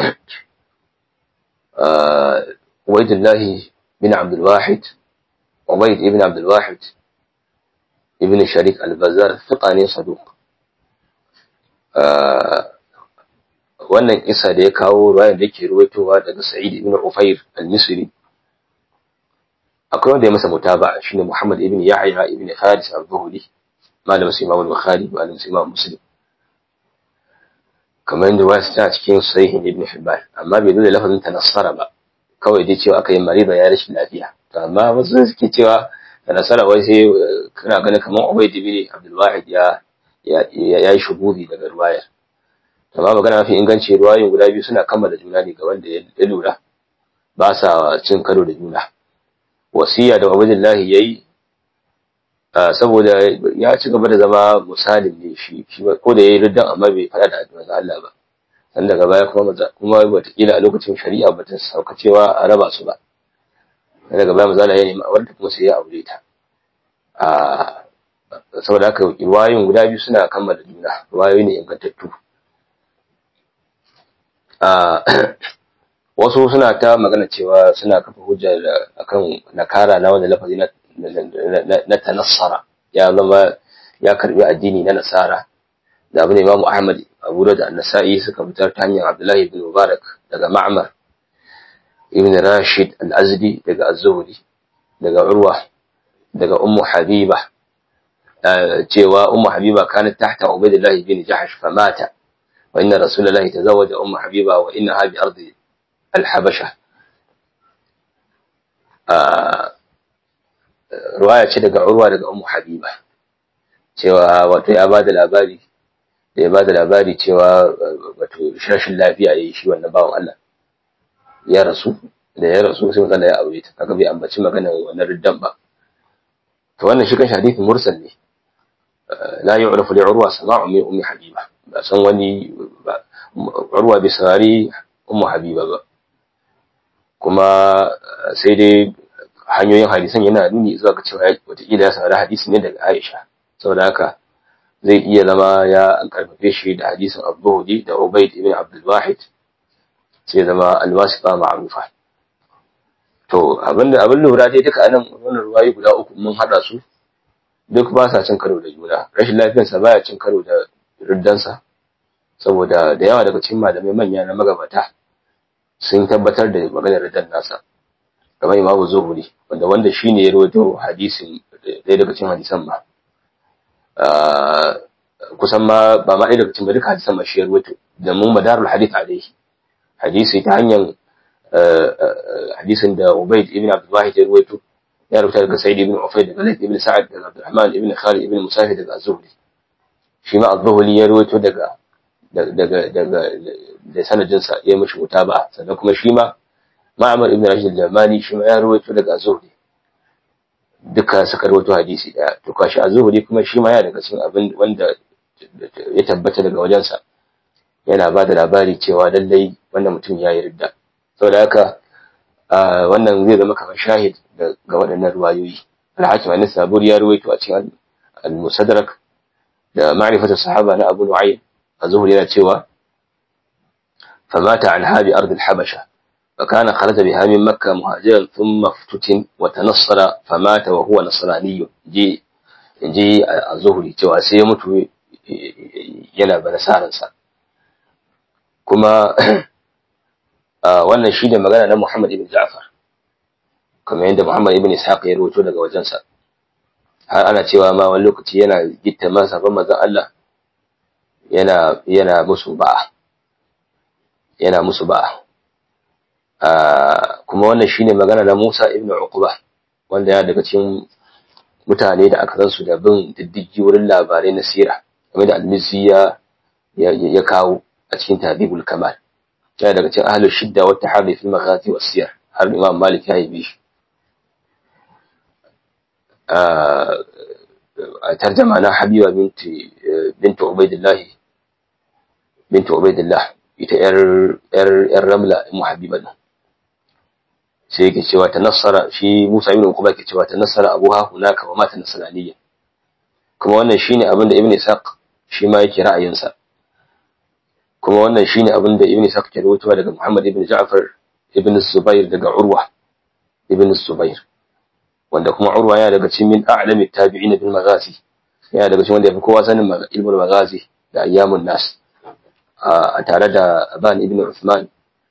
Ubaydullah bin Abdul Wahid Ubayd ibn Abdul Wahid ibn Sharik al-Bazzar thiqa ne saduq wannan kisa da ya kawo riwayar da yake ruwaitowa daga Sa'id ibn Ufair al-Misri akwai wanda ya masa mutaba shine Muhammad ibn Yahya ibn Haris al-Zuhri malamin Imam al-Bukhari malamin Imam Muslim kamar yadda wasu ta cikin sahih ibn Hibban amma bai dole lafazin tanassara ba kawai dai cewa aka yi marida ya rashin lafiya to amma wasu suke cewa tanassara wai sai kana ganin kamar Ubayd ibn Abdul Wahid ya ya yi shubuhi daga ruwayar amma magana mafi inganci ruwayoyin guda biyu suna kammala juna ne ga wanda ya lura ba sa cin karo da juna wasiya da Ubaydullahi yayi saboda ya ci gaba da zama misalin ne shi ko da yayi riddan amma bai fada da manzo Allah ba dan daga baya kuma kuma wataƙila a lokacin shari'a ba ta sauka cewa a raba su ba daga baya manzo Allah ya nemi aure kuma sai ya aure ta a saboda haka riwayoyin guda biyu suna kammala juna riwayoyi ne ingantattu wasu suna ta magana cewa suna kafa hujja akan nakara na wanda lafazi na tanassara ya zama ya karbi addini na nasara da abu ne imamu ahmad abu da annasa'i suka fitar ta hanyar abdullahi ibn mubarak daga ma'mar ibn rashid al-azdi daga az-zuhri daga urwa daga ummu habiba cewa ummu habiba kanat tahta ubaydillah ibn jahsh famata wa inna rasulullahi tazawwaja ummu habiba wa innaha bi ardi al-habasha ruwaya ce daga urwa daga ummu habiba cewa wato ya bada labari da ya bada labari cewa wato rashin lafiya yayi shi wannan bawan Allah ya rasu da ya rasu sai matsala ya aure ta kaga bai ambaci magana wannan riddan ba to wannan shi kan hadisi mursal ne la yu'rafu li urwa sama'u min ummi habiba ba san wani urwa bai saurari ummu habiba ba kuma sai dai hanyoyin hadisan yana nuni zuwa ga cewa wataƙila ya saurari hadisi ne daga Aisha saboda haka zai iya zama ya an karfafe shi da hadisin Abu da Ubayd ibn Abdul Wahid sai zama alwasifa ma'rufa to abinda abin lura dai duka anan wannan ruwayi guda uku mun hada su duk ba sa cin karo da juna rashin lafiyarsa baya cin karo da riddansa saboda da yawa daga cikin malamai manya na magabata sun tabbatar da maganar riddan nasa kamar imamu zuhuri wanda wanda shine ya rawaito hadisin ɗaya daga cikin hadisan ma kusan ma ba ma ɗaya daga cikin duka hadisan ma shi ya rawaito da mun madarul hadith alaihi hadisi ta hanyar hadisin da Ubayd ibn Abdul Wahid ya rawaito ya rubuta daga Sa'id ibn Ufayd daga Layth ibn Sa'ad daga Abdurrahman ibn Khalid ibn Musafir daga Az-Zuhri shi ma Az-Zuhri ya rawaito daga daga daga da sanadin sa ya mishi mutaba sannan kuma shi ma Ma'mar ibn Rashid al-Jamani shi ma ya rawaito daga Az-Zuhri duka suka rawaito hadisi daya to kashi Az-Zuhri kuma shi ma ya daga cikin abin wanda ya tabbata daga wajensa yana ba da labari cewa lallai wannan mutum ya yi ridda saboda haka wannan zai zama kamar shahid ga waɗannan ruwayoyi alhakim an saburi ya ruwaito a cikin al-musadrak da ma'rifatu sahaba na abu nu'aym az-zuhri yana cewa famata an habi ard al-habasha فكان خرج بها من مكة مهاجرا ثم افتتن وتنصر فمات وهو نصراني جي جي الزهري cewa sai ya mutu yana banasaransa kuma wannan shi ne magana na Muhammad ibn Ja'far kamar yadda Muhammad ibn Ishaq ya rawaito daga wajensa har ana cewa ma wani lokaci yana gitta masa ban manzon Allah yana yana musu ba'a yana musu ba'a kuma wannan shine magana na Musa ibn Uqba wanda ya daga cikin mutane da aka su da bin diddigi wurin labarai na sira game da al-Mizzi ya ya kawo a cikin Tahdhibul Kamal yana daga cikin ahlul shidda wa tahadhi fi maghazi wa siyar har Imam Malik ya yi shi a tarjama na Habiba binti binti Ubaidillah binti Ubaidillah ita yar yar yar Ramla mu Habiba nan sai yake cewa ta nasara shi Musa ibn Uqba yake cewa ta nasara abuha hunaka wa mata nasraniyya kuma wannan shine abin da Ibn Ishaq shi ma yake ra'ayinsa kuma wannan shine abin da Ibn Ishaq ke rawaitowa daga Muhammad ibn Ja'far ibn Zubair daga Urwa ibn Zubair wanda kuma Urwa yana daga cikin min a'lami tabi'in bil maghazi yana daga cikin wanda yafi kowa sanin ilmul maghazi da ayyamun nas a tare da Aban ibn Uthman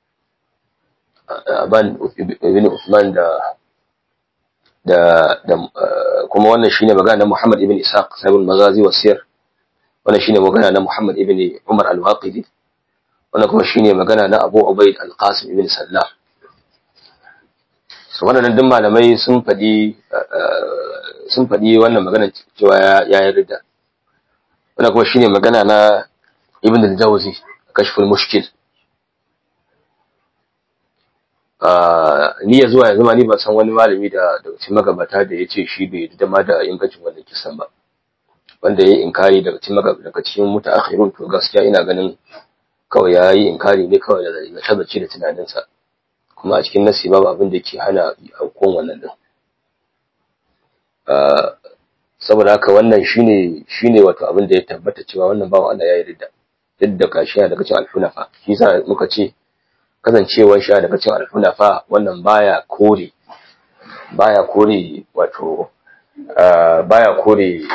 Aban ibn Uthman da da da kuma wannan shine magana na Muhammad ibn Ishaq sahibul maghazi wa siyar wannan shine magana na Muhammad ibn Umar al-Waqidi wannan kuma shine magana na Abu Ubaid al-Qasim ibn Sallam so wannan duk malamai sun fadi sun fadi wannan magana cewa ya yarda wannan kuma shine magana na Ibn al-Jawzi kashful mushkil ni ya zuwa yanzu ma ni ban san wani malami da da cikin magabata da yace shi bai da ma da ingancin wannan kisan ba wanda yayi inkari daga cikin magabata daga cikin mutaakhirun to gaskiya ina ganin kawai yayi inkari ne kawai da tabbaci da tunaninsa kuma a cikin nasi babu abin da ke hana aukuwan wannan din saboda haka wannan shine shine wato abin da ya tabbata cewa wannan bawan Allah ya yi ridda duk da kashiya daga cikin alhunafa shi yasa muka ce kasancewar sha daga cikin alhunafa wannan baya kore baya kore wato baya kore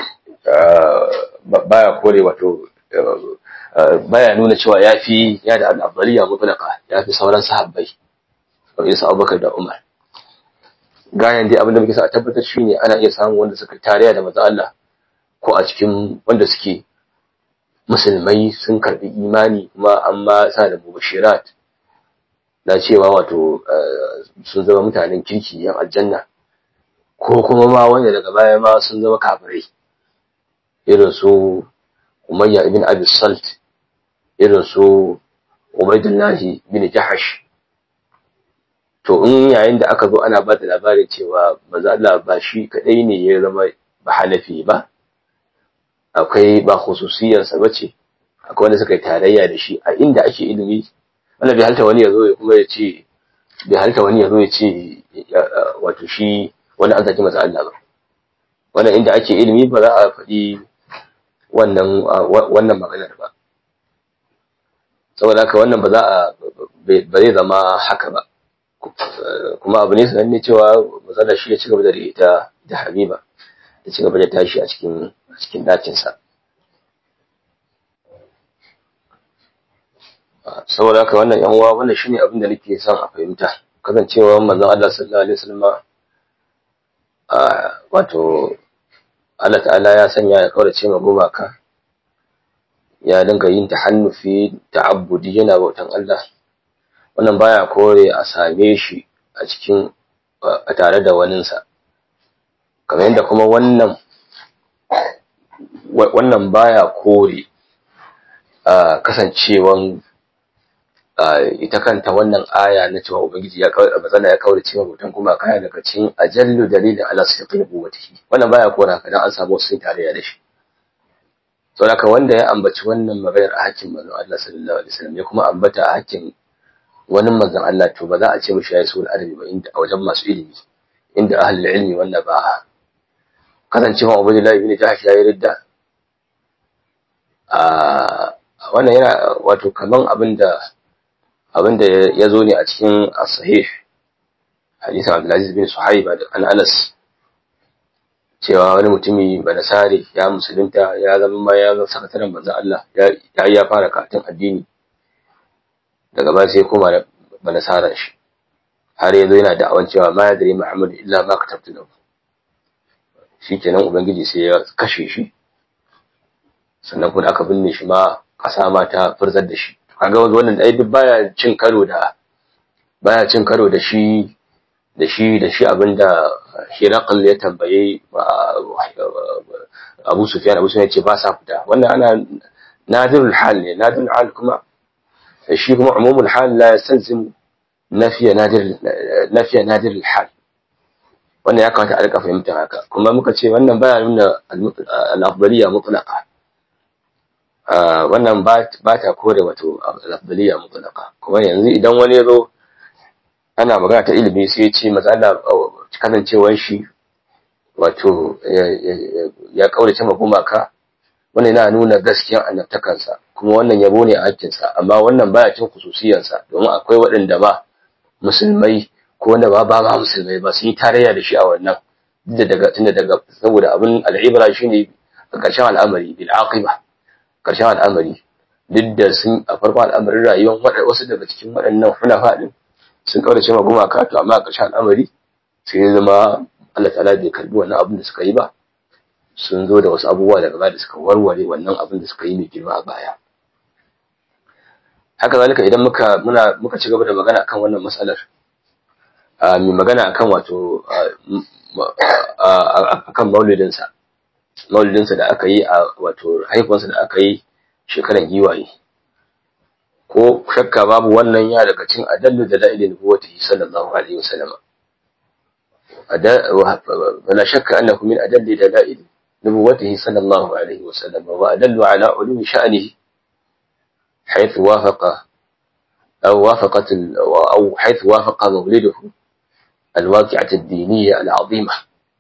baya kore wato baya nuna cewa yafi ya da al-afdaliya mutlaqa yafi sauran sahabbai kamar su Abubakar da Umar gayan dai abin da muke sa a tabbatar shine ana iya samun wanda suka tariya da manzo Allah ko a cikin wanda suke musulmai sun karbi imani kuma amma sa da mubashirat na cewa wato sun zama mutanen kirki yan aljanna ko kuma ma wanda daga baya ma sun zama kafirai irin su Umayya ibn Abi Salt irin su Ubaidullahi bin Jahash to in yayin da aka zo ana ba da labarin cewa manzo Allah ba shi kadai ne ya zama ba hanafi ba akwai ba khususiyarsa bace akwai wanda suka yi tarayya da shi a inda ake ilimi wanda bai halta wani ya zo ya kuma ya ce bai halta wani ya zo ya ce wato shi wani an zaki masa Allah ba wannan inda ake ilimi ba za a faɗi wannan wannan maganar ba saboda haka wannan ba za a ba zai zama haka ba kuma abu ne sananne cewa matsala shi ya ci gaba da ita da habiba ya ci gaba da tashi a cikin a cikin dakinsa saboda haka wannan yan uwa wannan shine abin da nake son a fahimta kasancewa manzon Allah sallallahu alaihi wasallam a wato Allah ta'ala ya sanya ya kaurace ma gumaka ya dinga yin tahannufi ta'abbudi yana bautan Allah wannan baya kore a same shi a cikin a tare da waninsa kamar yadda kuma wannan wannan baya kore a kasancewan ita kanta wannan aya na cewa ubangiji ya kawai matsala ya kawai cewa mutum kuma kaya daga cikin ajallu dalilin ala sirri nubuwatihi wannan baya kora haka dan an samu sun tarayya da shi saboda wanda ya ambaci wannan maganar a hakkin manzon Allah sallallahu alaihi wasallam ya kuma ambata a hakkin wani manzon Allah to ba za a ce mishi yayi sul adabi ba inda a wajen masu ilimi inda ahlul ilmi wanda ba kasancewa Ubaydullah ibn Jahsh yayi ridda a wannan yana wato kaman abinda abinda ya zo ne a cikin as-sahih hadisin Abdulaziz bin Suhaib an Anas cewa wani mutumi banasare ya musulunta ya zama ma ya zama sakataren manzon Allah ya ya fara katin addini daga baya sai koma da banasaran shi har yanzu yana da'awan cewa ma yadri Muhammad illa ma katabtu lahu shikenan ubangiji sai ya kashe shi sannan kuma aka binne shi ma kasa ma ta furzar da shi kaga wannan dai duk baya cin karo da baya cin karo da shi da shi da shi abinda Hiraqal ya tambaye Abu Sufyan Abu Sufyan ya ce ba sa fita wannan ana nadirul hal ne nadirul hal kuma shi kuma umumul hal la yastalzim nafiya nadir nafiya nadirul hal wannan ya kamata a rika fahimta haka kuma muka ce wannan baya nuna al-afdaliyya mutlaqa wannan ba ta kore wato al-afdaliyya mutlaqa kuma yanzu idan wani ya zo ana magana ta ilimi sai ya ce matsala kasancewar shi wato ya kaurace ma gumaka wannan yana nuna gaskiyar annabtakansa kuma wannan yabo ne a hakkinsa amma wannan baya cin kususiyarsa domin akwai waɗanda ba musulmai ko wanda ba ba ma musulmai ba sun yi tarayya da shi a wannan da daga tunda daga saboda abin al'ibra shine a ƙarshen al'amari bil aqiba ƙarshen al'amari duk da sun a farkon al'amarin rayuwar wasu daga cikin waɗannan hunafa din sun kaurace ma gumaka to amma a ƙarshen al'amari sai ya zama Allah ta'ala bai karbi wannan abin da suka yi ba sun zo da wasu abubuwa daga baya da suka warware wannan abin da suka yi mai girma a baya haka zalika idan muka muna muka ci gaba da magana akan wannan matsalar mai magana akan wato akan maulidinsa maulidinsa da aka yi a wato haifuwarsa da aka yi shekaran giwaye ko shakka babu wannan ya daga cin adallu da la'ilin nubuwatihi sallallahu alaihi wasallam ولا شك أنه من أدل دلائل نبوته صلى الله عليه وسلم وأدل على علو شأنه حيث وافق أو وافقت أو حيث وافق مولده الواقعة الدينية العظيمة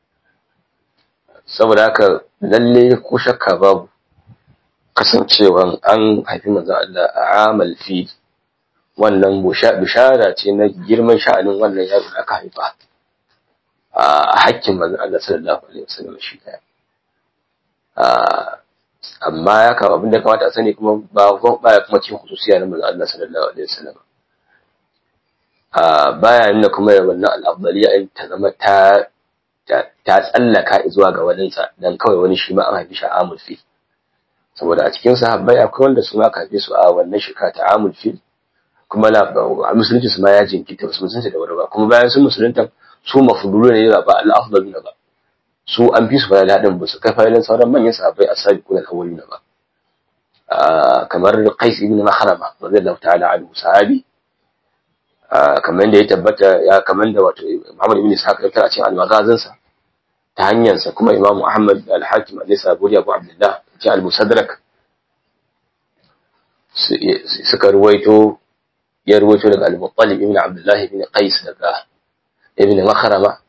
saboda haka lalle ko shakka babu kasancewan an haifi manzo Allah a amal fi wannan bishara ce na girman sha'anin wannan yaro da aka haifa a hakkin manzon Allah sallallahu alaihi wasallam shi daya amma ya kama abin da kamata a sani kuma ba baya kuma cikin khususiya na manzon Allah sallallahu alaihi wasallam baya nuna kuma da wannan al'afdaliya in ta zama ta ta tsallaka zuwa ga waninsa dan kawai wani shi ma an haifi shi a amul fi saboda a cikin sahabbai akwai wanda su ma aka haife su a wannan shekara ta amul fi kuma musulunci su ma ya jinkita wasu musulunci da wuri ba kuma bayan sun musulunta su mafdulu ne ba al-afdalu ba su an fi su fayala din ba su kai fayalan sauran manyan sahabbai as-sabiqun al-awwaluna ba kamar Qais ibn Mahrama radiyallahu ta'ala anhu sahabi kamar da ya tabbata ya kamar da wato Muhammad ibn Ishaq ya a cikin al-Maghazin sa ta hanyar sa kuma Imam Ahmad al-Hakim al-Nisaburi Abu Abdullah ci al-Musaddarak suka ruwaito ya ruwaito daga al-Muttalib ibn Abdullah ibn Qais daga ibn Makhrama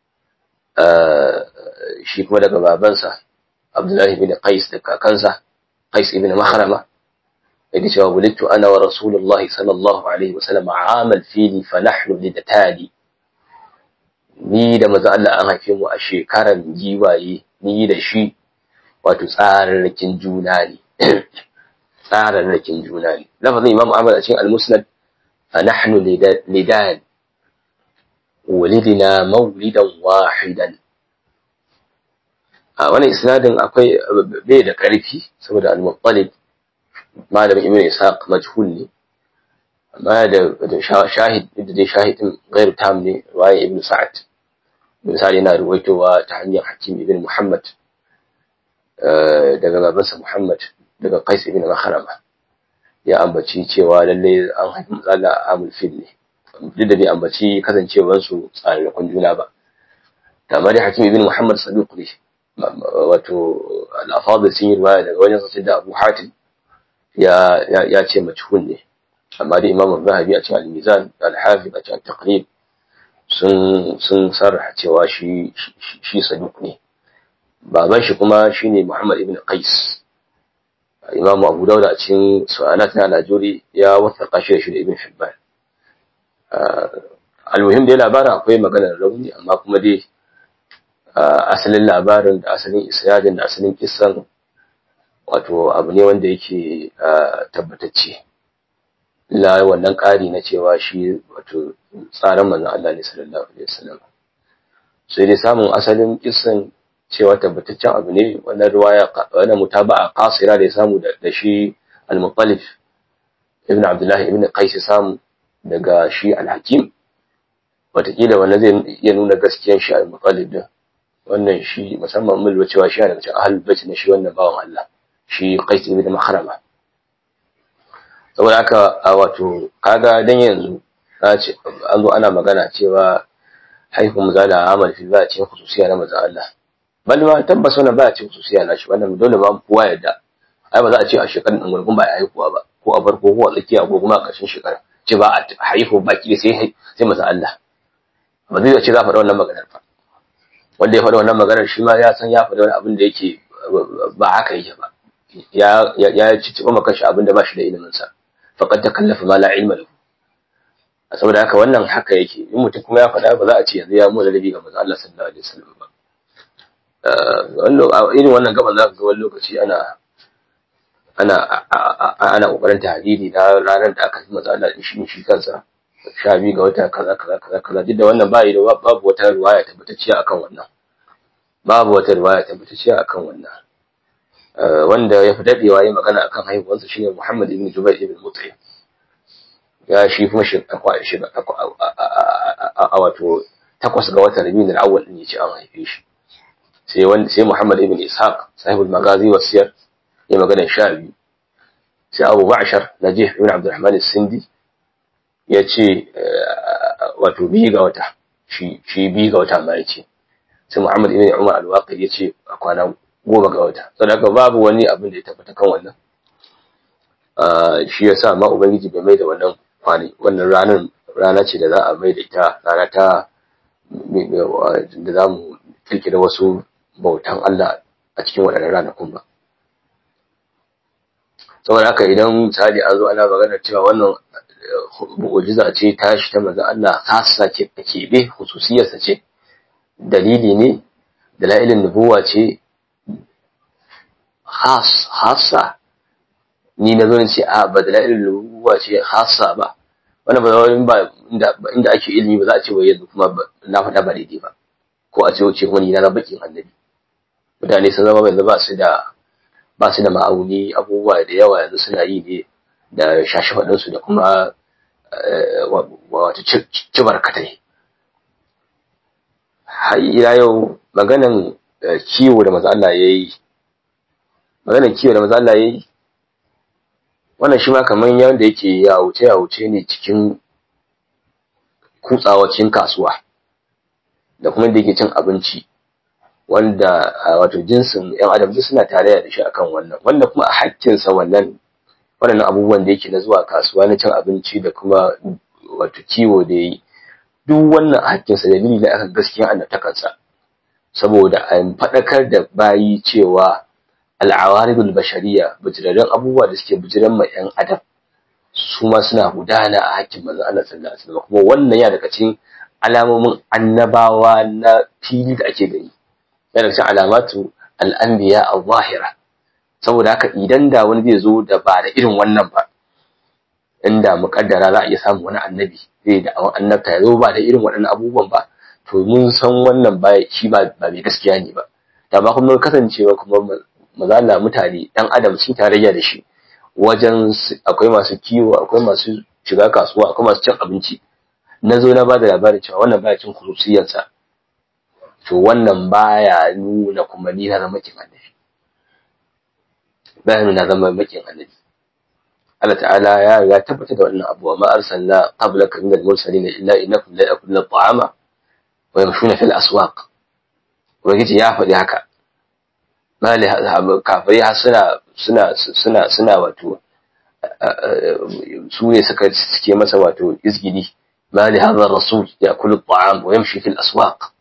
shi kuma daga babansa Abdullah ibn Qais da kakansa Qais ibn Makhrama yake cewa wulidtu ana wa Rasulullahi sallallahu alaihi wasallam amal fili fa nahnu lidatali ni da maza Allah an haife mu a shekaran giwaye ni da shi wato tsararrakin juna ne tsararrakin juna ne lafazin Imam Ahmad a cikin Al-Musnad fa nahnu lidan walidina mawlidan wahidan a wani isnadin akwai bai da ƙarfi saboda al-muttalib malamin ibn ishaq majhul ne amma da shahid da dai shahidin gairu tam ne waye ibn sa'ad misali yana ruwaitowa ta hanyar hakim ibn muhammad daga babansa muhammad daga qais ibn makharama ya ambaci cewa lalle an haifi matsala a amul fil ne duk da bai ambaci kasancewarsu tsararrakun juna ba kamar da hakim ibn muhammad saduq ne wato al'afadar sun yi ruwaya daga wajen sassan da abu hatim ya ce majhul ne amma da imam zahabi a cikin al-mizan al-hafiz a cikin taqrib sun sun sarraha cewa shi shi saduq ne baban shi kuma shine muhammad ibn qais imam abu dawud a cikin su'alat na al-ajuri ya wasaqa shi da shi da ibn hibban al-muhim dai labarin akwai maganar rauni amma kuma dai asalin labarin da asalin isnadin da asalin kisan wato abu ne wanda yake tabbatacce la wannan ƙari na cewa shi wato tsarin manzon Allah ne sallallahu alaihi wasallam sai dai samun asalin kisan cewa tabbataccen abu ne wannan riwaya wannan mutaba'a qasira da ya samu da shi al-Muttalib ibn Abdullah ibn Qais samu daga shi al-Hakim wataƙila wannan zai iya nuna gaskiyar shi al-Muttalib din wannan shi musamman mun lura cewa shi daga cikin ahlul bait ne shi wannan bawan Allah shi Qais ibn Makhrama saboda haka a wato kaga dan yanzu na ce an zo ana magana cewa haifin mazala amal fi ba cikin khususiya na manzo Allah bal ma tabbas wannan ba cikin khususiya na shi wannan dole ba kowa yadda ai ba za a ce a shekarun din gurgun ba ya haihuwa ba ko a farko ko a tsakiya ko kuma a ƙarshen shekara ce ba a haihu baki sai sai manzo Allah ba zai ce za a faɗa wannan maganar ba wanda ya faɗa wannan maganar shi ma ya san ya faɗa wani abin da yake ba haka yake ba ya ya ci ciba maka shi abin da ba shi da ilimin sa faqad takallafa ma la ilma lahu saboda haka wannan haka yake in mutum kuma ya faɗa ba za a ce yanzu ya mu da dabi ga manzo Allah sallallahu alaihi wasallam ba wannan irin wannan gaban za ka ga wani lokaci ana ana ana kokarin tahdidi na ranar da aka yi manzo Allah shi shi kansa sha biyu ga wata kaza kaza kaza kaza duk da wannan bayi da babu wata riwaya tabbatacciya akan wannan babu wata riwaya tabbatacciya akan wannan wanda ya fi dadewa yi magana akan haihuwarsa shine Muhammad ibn Jubair ibn Mut'im ya shi kuma shi a wato takwas ga watan Rabiul Awwal din yace an haife shi sai wanda sai Muhammad ibn Ishaq sahibul magazi wa siyar ya magana sha biyu sai Abu Ba'shar Najih ibn Abdurrahman as-Sindi ya ce wato biyu ga wata shi biyu ga wata ma ya ce sai muhammad ibn umar al-waqi ya ce a kwana goma ga wata saboda babu wani abin da ya tabbata kan wannan shi ya sa ma ubangiji bai mai da wannan kwani wannan ranar rana ce da za a mai da ita rana ta da za mu kirkira wasu bautan Allah a cikin waɗannan ranakun ba saboda haka idan misali an zo ana magana cewa wannan mu'ujiza ce tashi ta manzon Allah khassa ce a keɓe hususiyarsa ce dalili ne dalailin nubuwa ce khas khassa ni na zo in ce a ba dalailin nubuwa ce khassa ba wannan ba wani ba inda ake ilimi ba za a ce wai yanzu kuma na faɗa ba daidai ba ko a ce wace kuma ni na bakin annabi mutane sun zama yanzu ba su da ba su da ma'auni abubuwa da yawa yanzu suna yi ne da shashi da kuma wata cibar katai har ila yau maganan kiwo da maza Allah yayi maganan kiwo da maza Allah yayi wannan shi ma kaman yanda yake ya wuce ya wuce ne cikin kutsawa cikin kasuwa da kuma da yake cin abinci wanda wato jinsin yan adam duk suna tare da shi akan wannan wanda kuma a hakkinsa wannan waɗannan abubuwan da yake na zuwa kasuwa na cin abinci da kuma wato kiwo da yi duk wannan hakkinsa dalili ne akan gaskiya annabtakansa saboda a faɗakar da bayi cewa al'awaridul bashariya bijirarren abubuwa da suke bijiran ma yan adam su ma suna gudana a hakkin manzon Allah sallallahu alaihi wasallam kuma wannan ya daga cikin alamomin annabawa na fili da ake gani yana daga cikin alamatu al'anbiya al-zahira saboda haka idan da wani zai zo da ba da irin wannan ba inda muƙaddara za a iya samun wani annabi zai da awon annabta ya zo ba da irin waɗannan abubuwan ba to mun san wannan ba shi ba ba mai gaskiya ne ba da ba kuma kasancewa kuma mazala mutane ɗan adam sun tarayya da shi wajen akwai masu kiwo akwai masu shiga kasuwa akwai masu cin abinci na zo na ba da labarin cewa wannan baya cin kurusiyarsa to wannan baya nuna kuma ni na zama kin annabi baya nuna zama makin annabi Allah ta'ala ya riga tabbatar da wannan abu ma arsalna qablaka min al-mursalin illa innakum la yakuluna at-ta'ama wa yamshuna fil aswaq ubangiji ya faɗi haka mali kafirai har suna suna suna suna wato su ne suka suke masa wato izgidi mali hadha rasul yakulu at-ta'am wa yamshi fil aswaq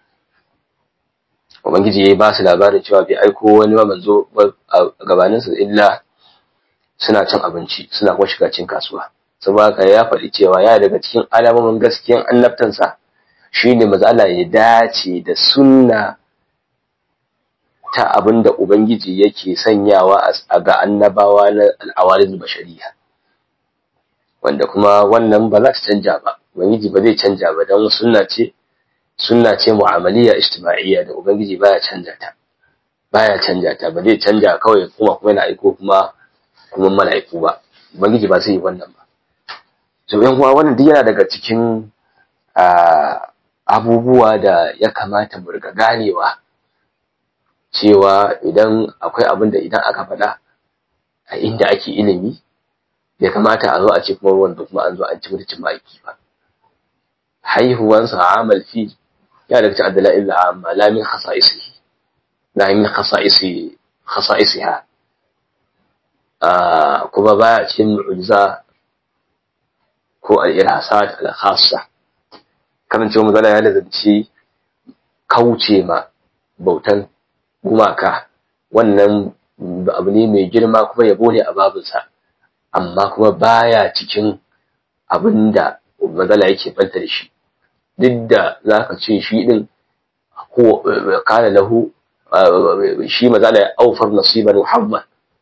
ubangiji ya ba su labarin cewa bai aiko wani manzo a gabaninsa illa suna cin abinci suna kuma shiga cin kasuwa saboda haka ya faɗi cewa ya daga cikin alamomin gaskiyan annabtansa shine maza Allah ya dace da sunna ta abin da ubangiji yake sanyawa a ga annabawa na al'awarin bashariya wanda kuma wannan ba za ta canja ba ubangiji ba zai canja ba don sunna ce sunna ce mu'amaliya ijtima'iyya da ubangiji baya canja ta baya canja ta ba zai canja kawai kuma kuma yana aiko kuma kuma mala'iku ba ubangiji ba zai yi wannan ba to yan kuma wannan duk yana daga cikin abubuwa da ya kamata mu riga ganewa cewa idan akwai abin da idan aka faɗa a inda ake ilimi bai kamata a zo a ce kuma wanda kuma an zo an ci mutuncin ma'aiki ba haihuwansa amal fi ya daga cikin adala'il amma la min khasa'isihi la min khasa'isi khasa'isiha kuma baya cikin mu'jiza ko al-irhasat al-khassa kamar cewa mazala ya lazanci kauce ma bautan gumaka wannan abu ne mai girma kuma yabo ne a babinsa amma kuma baya cikin abin da mazala yake banta da shi duk da za ka ce shi ɗin kana lahu shi mazala ya aufar nasiban muhammad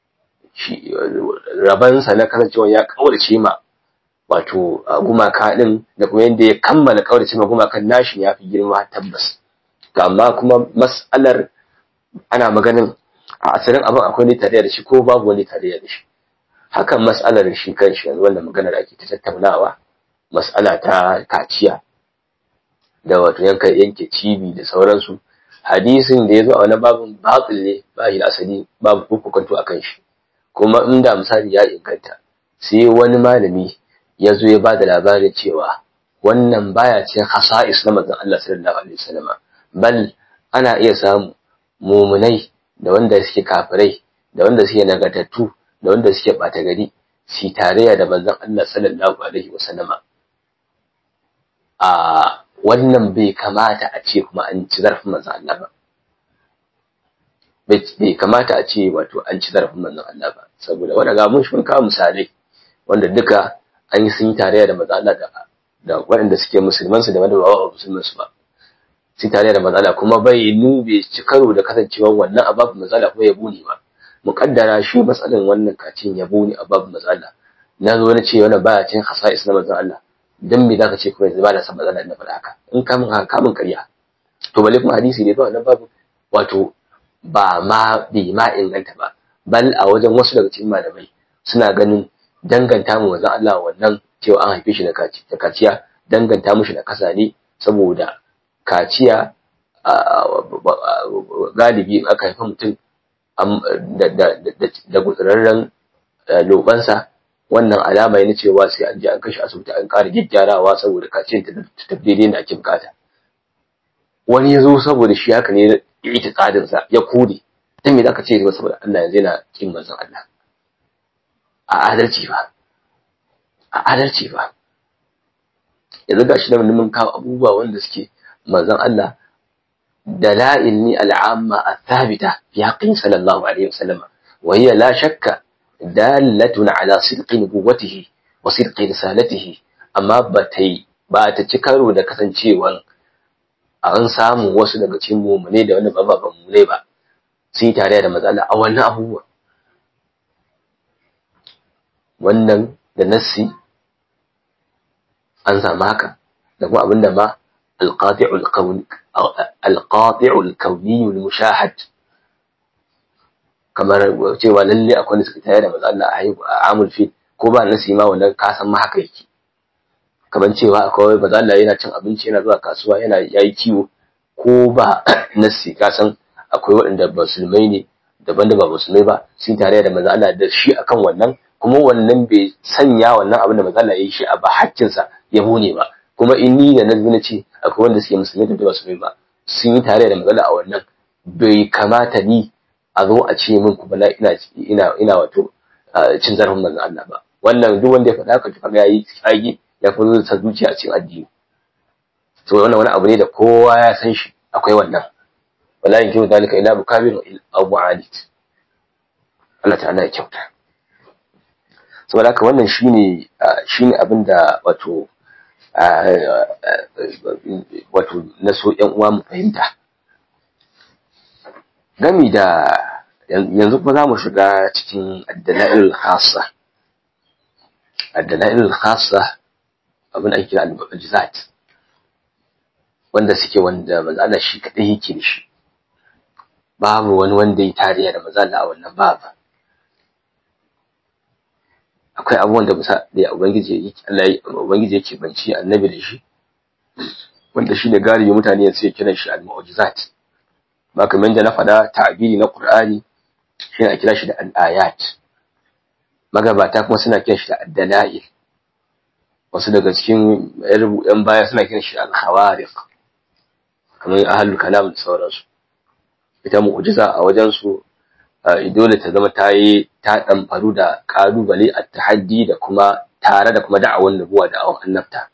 rabansa na kasancewa ya kaurace ma wato gumaka ɗin da kuma yadda ya kammala kaurace ma gumakan nashi ya fi girma tabbas amma kuma mas'alar ana maganin a asalin abin akwai ne tare da shi ko babu wani tare da shi hakan mas'alar shi kan shi yanzu wannan maganar ake ta tattaunawa mas'ala ta kaciya da wato yanka yanke cibi da sauransu hadisin da ya zo a wani babin batil ne ba shi da asali babu kukukanto akan shi kuma inda misali ya inganta sai wani malami ya zo ya ba da labarin cewa wannan baya cikin hasa'is na manzon Allah sallallahu alaihi wasallam bal ana iya samu mumunai da wanda suke kafirai da wanda suke nagartattu da wanda suke bata gari si tarayya da manzon Allah sallallahu alaihi wasallam a wannan bai kamata a ce kuma an ci zarafin manzon Allah ba bai kamata a ce wato an ci zarafin manzon Allah ba saboda wanda ga mun shi kawo misalai wanda duka an yi sun yi tarayya da manzon Allah da da waɗanda suke musulman su da wanda ba musulman su ba sun tarayya da manzon Allah kuma bai nube ci karo da kasancewar wannan ababu manzon Allah kuma ya bune ba muƙaddara shi matsalan wannan kacin ya bune ababu manzon Allah na zo na ce wannan baya cin hasa'is na manzon Allah dan me zaka ce kuma yanzu ba da san manzon Allah na faɗa haka in ka mun haka ka mun ƙarya to balle kuma hadisi ne ba wannan babu wato ba ma bai ma inganta ba bal a wajen wasu daga cikin malamai suna ganin danganta mu manzon Allah wannan cewa an haife shi da kaciya danganta mushi da kasa ne saboda kaciya galibi aka haifa mutum da gutsurarren lobansa wannan alama ne cewa sai an je an kashe asibiti an ƙara gyaggyarawa saboda kacin ta tafi daidai da ake bukata wani ya zo saboda shi haka ne ita tsadinsa ya kode dan me zaka ce ba saboda Allah yanzu yana kin manzon Allah a adalci ba a adalci ba yanzu gashi da mun kawo abubuwa wanda suke manzon Allah dalail ni al'amma athabita fi haqqin sallallahu alaihi wasallam wa hiya la shakka dalatun ala sidqi nubuwatihi wa sidqi risalatihi amma batai ba ta ci karo da kasancewan an samu wasu daga cikin mumune da wanda ba ba mumune ba sun yi tare da matsala a wannan abubuwa wannan da nassi an samu haka da kuma abinda ma alqati'ul kauni alqati'ul kauni mushahad kamar cewa lalle akwai da suka tare da matsala a haihu a amul fi ko ba nassi ma wannan ka san ma haka yake kamar cewa akwai matsala yana cin abinci yana zuwa kasuwa yana yayi kiwo ko ba nassi ka san akwai waɗanda musulmai ne daban da ba musulmai ba sun tare da manzo Allah da shi akan wannan kuma wannan bai sanya wannan abin da manzo Allah ya yi shi a ba haƙƙinsa yabo ne ba kuma in ni da nazmi na ce akwai wanda suke musulmai da ba musulmai ba sun yi tare da manzo Allah a wannan bai kamata ni a zo a ce min kuma ina ina ina wato cin zarafin manzo Allah ba wannan duk wanda ya faɗa haka kaga yayi tsage ya fi sa zuciya a cikin addini to wannan wani abu ne da kowa ya san shi akwai wannan wala yankihu dalika ila mukabir aw mu'alid Allah ta'ala ya kyauta saboda haka wannan shine shine abin da wato wato na so ƴan uwa mu fahimta gami da yanzu kuma za mu shiga cikin addala'il khassa addala'il khassa abin da ake al-mu'jizat wanda suke wanda manzo Allah shi kadai yake da shi babu wani wanda ya tariya da manzo Allah a wannan babu akwai abubuwan da bisa da ubangiji yake Allah ubangiji yake banci annabi da shi wanda shine gari mutane sai kiran shi al-mu'jizat ba kamar da na faɗa ta'abiri na Qur'ani shine a kira shi da al-ayat magabata kuma suna kiran shi da ad-dalail wasu daga cikin yan baya suna kiran shi al-khawariq kamar ahlul kalam da sauransu ita mu'jiza a wajen su dole ta zama ta yi ta ɗamfaru da ƙalubale a tahaddi da kuma tare da kuma da'awar nubuwa da awon annabta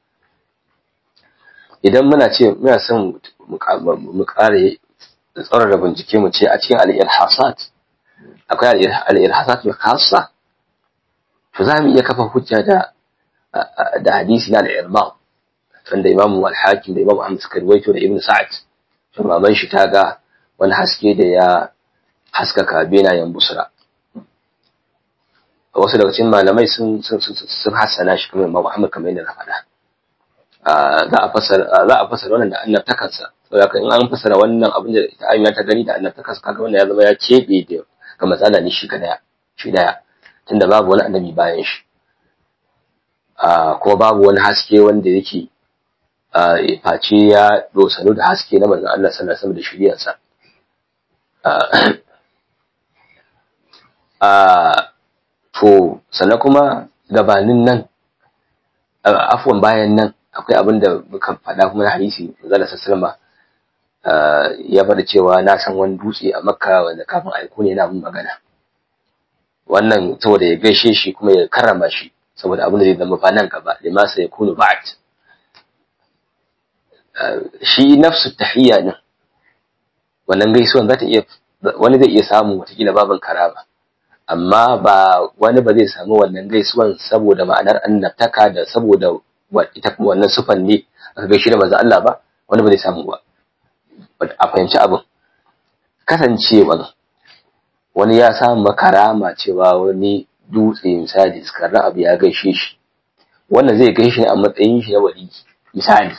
idan muna ce muna son mu ƙare da tsaurara bincike mu ce a cikin al'irhasat akwai al'irhasat mai khassa to za mu iya kafa hujja da da hadisi na al'irma wanda imamu al-hakim da imamu ahmad suka ruwaito da ibn sa'ad to maman shi ta ga wani haske da ya haskaka benayen busra wasu daga cikin malamai sun sun hassana shi kuma Imam Muhammad kamar yadda na faɗa za a fasara za a fasara wannan da annabtakarsa saboda in an fasara wannan abin da ita Amina ta gani da annabtakarsa kaga wannan ya zama ya kebe da ga matsala ne shi kadaya shi daya tunda babu wani annabi bayan shi kuma babu wani haske wanda yake face ya dosanu da haske na manzon Allah sallallahu alaihi wasallam da shiriyarsa to sannan kuma gabanin nan afwan bayan nan akwai abin da muka faɗa kuma na hadisi zala sassalma ya faɗa cewa na san wani dutse a makka wanda kafin aiko ne na mun magana wannan saboda ya gaishe shi kuma ya karrama shi saboda abin da zai zama fa nan gaba lima sai yakunu ba'd shi nafsu tahiyya ne wannan gaisuwan za ta iya wani zai iya samu watakila baban karama amma ba wani ba zai samu wannan gaisuwan saboda ma'anar annabtaka da saboda ita kuma wannan sufan ne aka gaishe da manzo Allah ba wani ba zai samu ba a fahimci abin kasancewa wani ya samu makarama cewa wani dutse misali skarra abu ya gaishe shi wannan zai gaishe a matsayin shi na wali misali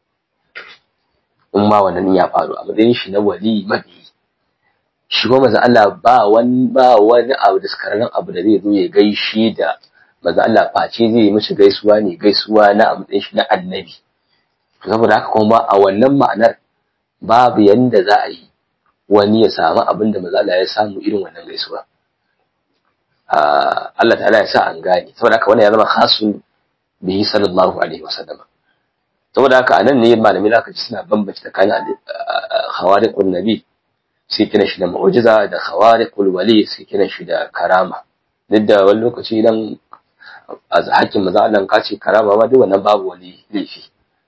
in ma wannan ya faru a matsayin shi na wali mabi shi kuma maza Allah ba wani ba wani abu da skararren abu da zai zo ya gaishe da maza Allah face zai yi mishi gaisuwa ne gaisuwa na a matsayin shi na annabi saboda haka kuma a wannan ma'anar babu yanda za a yi wani ya samu abin da mazala ya samu irin wannan gaisuwa Allah ta'ala ya sa an gane saboda haka wannan ya zama khasun bihi sallallahu alaihi wasallam saboda haka anan ne malamai zaka ji suna bambance tsakanin khawariqun nabi sai kina shi da mu'jiza da khawariqul wali sai kina shi da karama duk da wani lokaci idan a hakkin maza Allah ka ce karama ma duk wannan babu wani laifi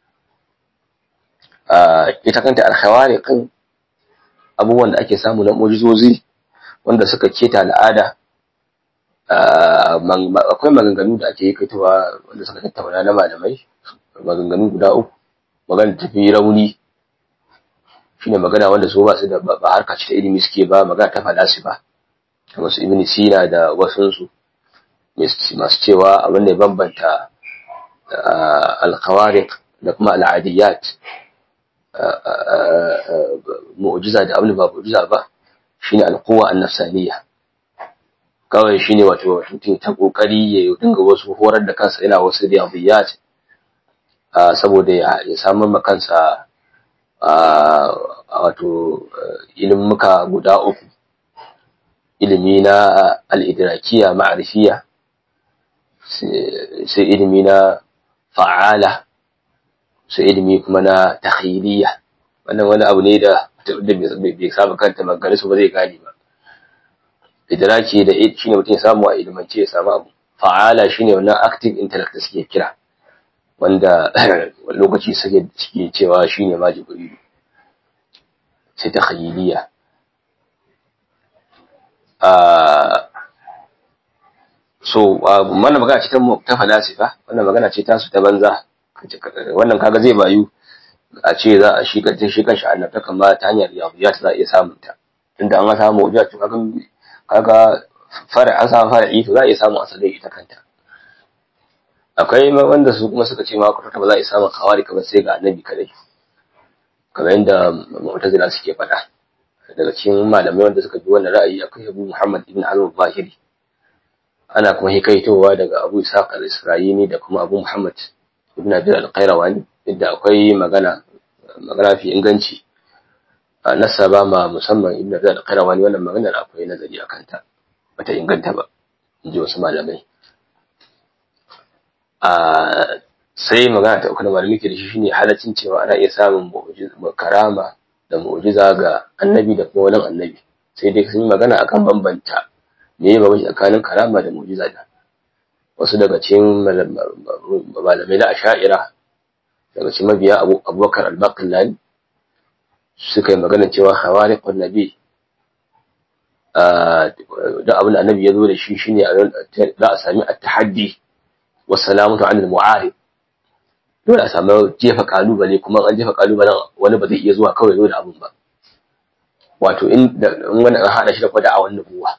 ita kanta al-khawariqin abubuwan da ake samu na mu'jizozi wanda suka keta al'ada akwai maganganu da ake yi kaitowa wanda suka tattauna na malamai maganganu guda uku magana tafi rauni shine magana wanda su ba su da ba harka ce ta ilimi suke ba magana ta falasi ba kamar su ibn sina da wasunsu masu cewa abin da ya bambanta alkhawariq da kuma al'adiyat mu'jiza da abin da ba mu'jiza ba shine alquwa an-nafsaniyya kawai shine wato mutum ta kokari ya dinga wasu horar da kansa yana wasu riyadiyat saboda ya samu ma kansa wato ilimuka guda uku ilimi na al-idrakiya ma'rifiya sai ilimi na fa'ala sai ilimi kuma na takhiliya wannan wani abu ne da bai saba kanta magana su ba zai gane ba idraki da shine mutum ya samu a ilimance ya samu abu fa'ala shine wannan active intellect da suke kira wanda lokaci suke suke cewa shine ma jibrilu sai takhiliya so wannan magana ce ta ta falasifa wannan magana ce ta su ta banza wannan kaga zai bayu a ce za a shi kanta shi kanshi annabta kama ta hanyar riyadiyat za a iya samun ta tunda an samu mu'jiza to kaga kaga fara an samu fara'i to za a iya samu asali ita kanta akwai wanda su kuma suka ce ma kwata ba za a iya samun kawari kamar sai ga annabi kadai kamar yadda mu'tazila suke faɗa daga cikin malamai wanda suka bi wannan ra'ayi akwai Abu Muhammad ibn al-Zahiri ana kuma hikaitowa daga Abu Ishaq al-Isra'ini da kuma Abu Muhammad ibn Abi al-Qayrawani inda akwai magana magana fi inganci nasaba ma musamman ibn Abi al-Qayrawani wannan maganar akwai nazari akan ta bata inganta ba inji wasu malamai a sai magana ta uku da malamai ke da shi shine halaccin cewa ana iya samun karama da mu'jiza ga annabi da kuma wani annabi sai dai sun yi magana akan bambanta me ya bambanci tsakanin karama da mu'jiza da wasu daga cikin malamai na asha'ira daga cikin mabiya abubakar al-baqillani suka yi magana cewa hawariqun nabi da abin da annabi ya zo da shi shine za a sami at-tahaddi wa salamatu anil mu'arib dole a samu jefa kalubale kuma an jefa kalubalen wani ba zai iya zuwa kawai zo da abun ba wato in wani an haɗa shi da kwada a wannan buwa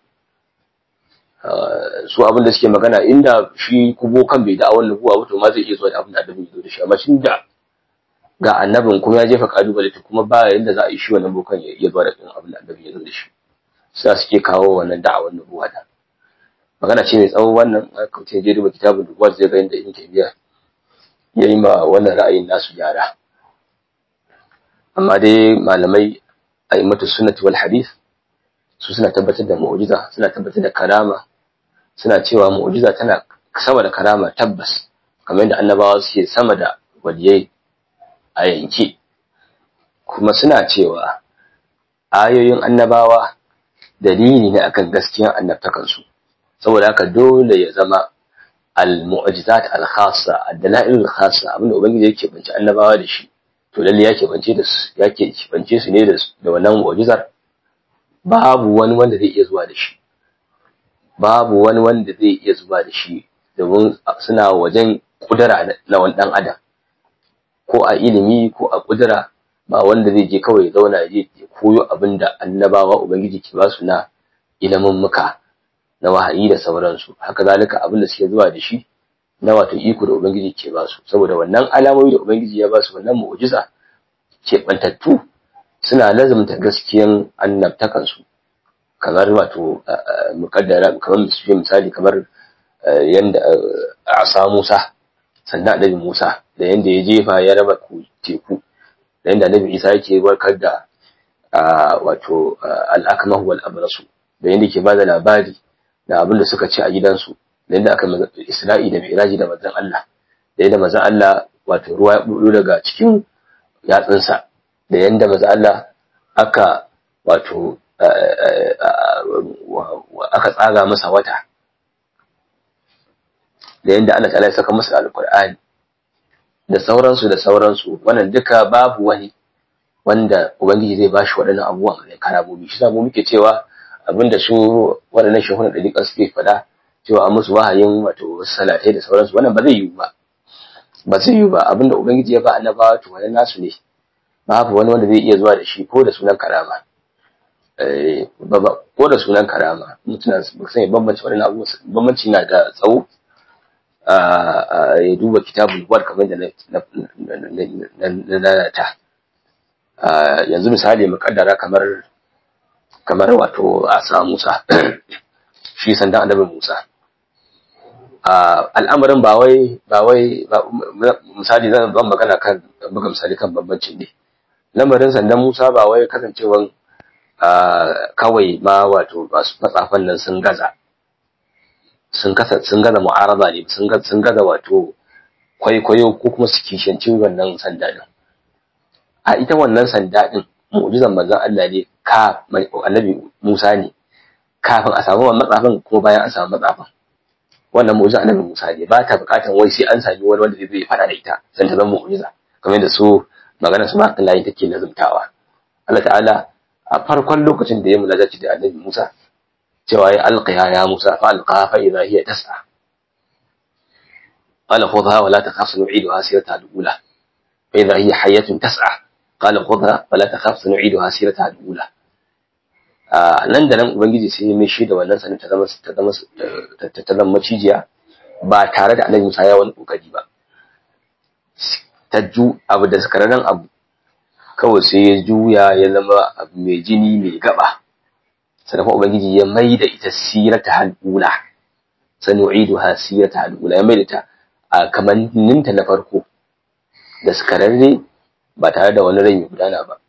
su abin da suke magana inda shi kubo kan bai da a wannan buwa wato ma zai iya zuwa da abin da annabi ya zo da shi amma shin da ga annabin kuma ya jefa kalubale to kuma ba yanda za a yi shi wannan bokan ya iya zuwa da abin da annabi ya zo da shi sai suke kawo wannan da'awar nubuwa da magana ce mai tsawo wannan aka ce je duba kitabun nubuwa zai ga inda ibn taymiya ya yi ma wannan ra'ayin nasu gyara amma dai malamai a yi mata sunnati wal hadith su suna tabbatar da mu'jiza suna tabbatar da karama suna cewa mu'jiza tana sama da karama tabbas kamar yadda annabawa suke sama da waliyai a yanke kuma suna cewa ayoyin annabawa dalili ne akan gaskiyar annabtakansu saboda haka dole ya zama al-mu'jizat al-khassa ad-dalail al-khassa abinda ubangiji yake bance annabawa da shi to lalle yake bance da su yake bance su ne da wannan mu'jizar babu wani wanda zai iya zuwa da shi babu wani wanda zai iya zuwa da shi domin suna wajen kudura na wani dan adam ko a ilimi ko a kudura ba wanda zai je kawai zauna ya je koyo abinda annabawa ubangiji ke ba su na ilimin muka na wahayi da sauransu haka zalika abin da suke zuwa da shi na wato iko da ubangiji ke ba su saboda wannan alamomi da ubangiji ya ba su wannan mu'jiza ke bantattu suna lazumta gaskiyan annabtakan su kamar wato muqaddara kamar misali kamar yanda asa Musa sannan annabi Musa da yanda ya jefa ya raba teku da inda annabi Isa yake warkar da wato al-akmah wal abrasu da yanda yake bada labari da abin da suka ci a gidansu da yanda aka Isra'i da Mi'raji da manzon Allah da yanda manzon Allah wato ruwa ya budo daga cikin yatsunsa da yanda manzon Allah aka wato aka tsaga masa wata da yanda Allah ta'ala ya saka masa alqur'ani da sauransu da sauransu wannan duka babu wani wanda ubangiji zai bashi waɗannan abubuwan da karamomi shi mu muke cewa abinda su waɗannan shehuna da dukkan suke faɗa cewa an musu wahayin wato salatai da sauransu wannan ba zai yiwu ba ba zai yiwu ba abinda ubangiji ya ba annabawa to wannan nasu ne babu wani wanda zai iya zuwa da shi ko da sunan karama ko da sunan karama mutuna ba sai bambanci waɗannan abubuwa bambanci na da tsawo ya duba kitabul wad kamar da na lalata yanzu misali mukaddara kamar kamar wato asa Musa shi sandan annabi Musa al'amarin ba wai ba wai misali zan ban magana kan buga misali kan bambancin ne lamarin sandan Musa ba wai kasancewan kawai ma wato matsafan nan sun gaza sun kasa sun gaza mu'araba ne sun gaza sun gaza wato kwaikwayo ko kuma su kishanci wannan sanda din a ita wannan sanda din mu'jizan manzon Allah ne ka annabi Musa ne kafin a samu matsafin ko bayan an samu matsafin wannan mu'jizan annabi Musa ne ba ta bukatan wai sai an sami wani wanda zai fada da ita san ta zama mu'jiza kamar yadda su magana su ma Allah take nazumtawa Allah ta'ala a farkon lokacin da ya mulajaci da annabi Musa cewa ya alqiya ya Musa fa alqa fa idha hiya tas'a qala khudha wa la takhaf nu'iduha sirata al-ula fa idha hiya hayatun tas'a qala khudha wa la takhaf nu'iduha sirata al-ula nan da nan ubangiji sai ya mishi da wannan sanin ta zama ta zama ta zama macijiya ba tare da annabi Musa ya wani kokari ba ta ju abu da sakararren abu kawai sai ya juya ya zama abu mai jini mai gaba sannan ubangiji ya mai da ita sirata halula sanu'idu ha sirata halula ya mai da ta a kamanninta na farko da sakararre ba tare da wani rai mai gudana ba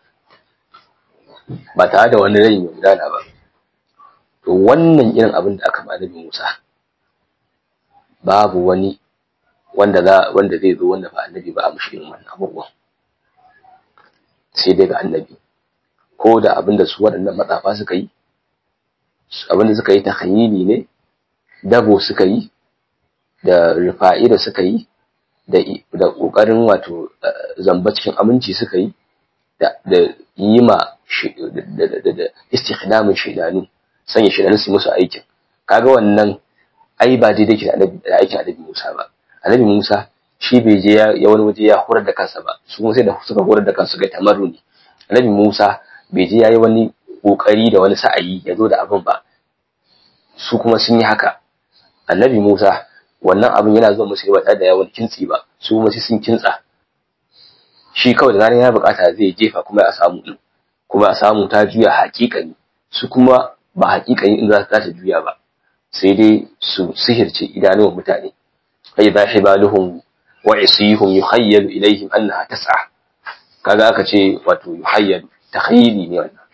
ba tare da wani rai mai gudana ba to wannan irin abin da aka ba annabi Musa babu wani wanda za wanda zai zo wanda ba annabi ba a mushi irin wannan abubuwan sai dai ga annabi ko da abinda su waɗannan matsafa suka yi abinda suka yi takhayyili ne dabo suka yi da rufa'i da suka yi da da kokarin wato zamba cikin aminci suka yi da da yi ma da da istikhdamin shaidanu sanya shaidanu su musu aikin kaga wannan ai ba daidai ke da aikin annabi Musa ba annabi Musa shi bai je ya wani waje ya horar da kansa ba su kuma sai da suka horar da kansu ga tamarruni annabi Musa bai je yayi wani kokari da wani sa'ayi ya zo da abin ba su kuma sun yi haka annabi Musa wannan abin yana zuwa musu ba tare da yawan kintsi ba su kuma sai sun kintsa shi kawai da zaran ya bukata zai jefa kuma a samu din kuma a samu ta juya hakikani su kuma ba hakikani in za ta juya ba sai dai su sihirce idanuwan mutane فإذا حبالهم وعصيهم يخيل إليهم أنها تسعى kaga aka ce wato yuhayyal takhayyili ne wannan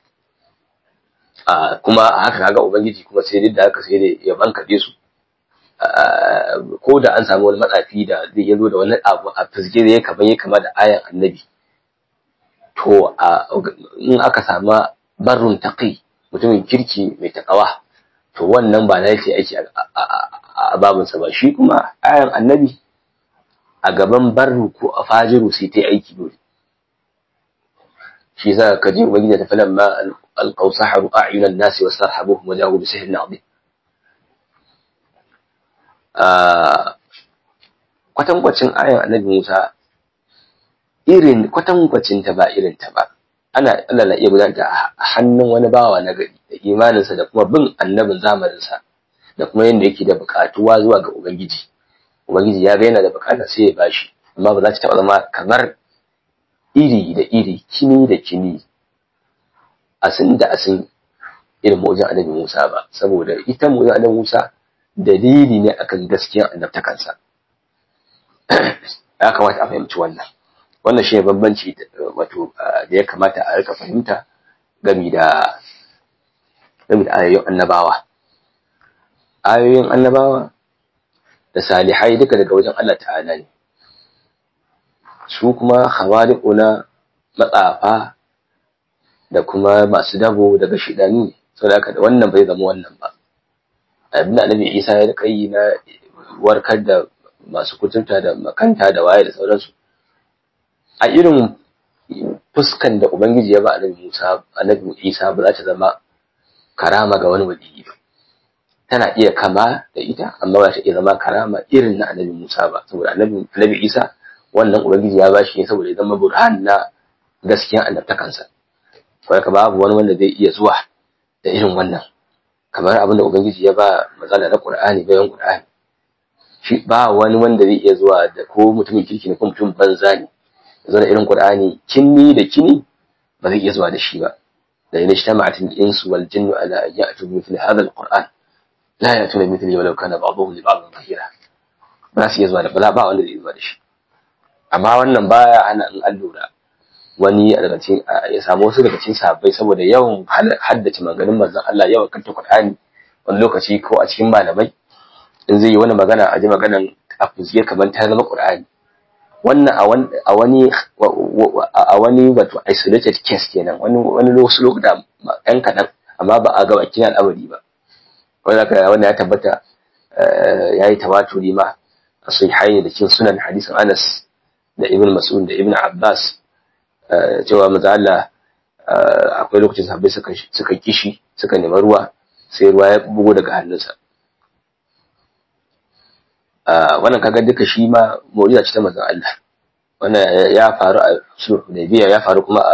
a kuma haka kaga ubangiji kuma sai duk da haka sai dai ya bankade su ko da an samu wani matsafi da zai yazo da wani abu a fizge da ya kama ya kama da ayan annabi to in aka samu barrun taqi mutumin kirki mai takawa to wannan ba na yake aiki a babinsa ba shi kuma ayan annabi a gaban barru ko a fajiru sai ta yi aiki dole shi yasa ka ji ubangiji ta falan ma alqaw saharu a'yunan nasi wastarhabuhum wa jahu bi sihrin azim kwatankwacin ayan annabi Musa irin kwatankwacin ta ba irin ta ba ana Allah na iya gudanar da hannun wani bawa na gari da imaninsa da kuma bin annabin zamaninsa da kuma yadda yake da bukatuwa zuwa ga Ubangiji. Ubangiji ya ga yana da bukata sai ya bashi, amma ba za ta taɓa zama kamar iri da iri, kini da kini, asin da asin irin mu'ujin annabi Musa ba, saboda ita mu'ujin annabi Musa dalili ne akan gaskiyar annabtakansa. Ya kamata a fahimci wannan. wannan shi ne bambanci wato da ya kamata a rika fahimta gami da gami da ayoyin annabawa ayoyin annabawa da salihai duka daga wajen Allah ta'ala ne su kuma khawari'una matsafa da kuma masu dabo daga shidanu ne saboda haka da wannan bai zama wannan ba abin da annabi Isa ya rika yi na warkar da masu kuturta da makanta da waye da sauransu a irin fuskan da ubangiji ya ba annabi Musa annabi Isa ba za ta zama karama ga wani waliyi ba tana iya kama da ita amma ba ta iya zama karama irin na annabi Musa ba saboda annabi annabi Isa wannan ubangiji ya bashi ne saboda ya zama burhan na gaskiyan annabtakansa saboda babu wani wanda zai iya zuwa da irin wannan kamar abin da ubangiji ya ba matsala na Qur'ani bayan Qur'ani shi ba wani wanda zai iya zuwa da ko mutumin kirki ne ko mutum banza ne zo da irin Qur'ani kinni da kini ba zai iya zuwa da shi ba da in ijtama'at al-insu wal jinnu ala an ya'tu bi mithli hadha al-Qur'an la ya'tuna bi mithlihi walau kana ba'dhuhum li ba'dhin dhahira ba su iya zuwa da ba ba wanda zai zuwa da shi amma wannan baya hana in an lura wani daga cikin ya samu wasu daga cikin sahabbai saboda yawan haddace maganin manzon Allah yawan kanta Qur'ani wani lokaci ko a cikin malamai in zai yi wani magana a ji maganan a fuziye kamar ta zama Qur'ani wannan a wani a wani wato isolated case kenan wani wani wasu lokuta ɗan kaɗan amma ba a ga bakin al'amari ba wanda ka wannan ya tabbata ya yi tawaturi ma a sahihaini da cikin sunan hadisin Anas da Ibn Mas'ud da Ibn Abbas cewa manzo Allah akwai lokacin sahabbai suka suka kishi suka nemi ruwa sai ruwa ya bugo daga hannunsa wannan kaga duka shi ma mu'jiza ce ta manzon Allah wannan ya faru a sulh Hudaybiya ya faru kuma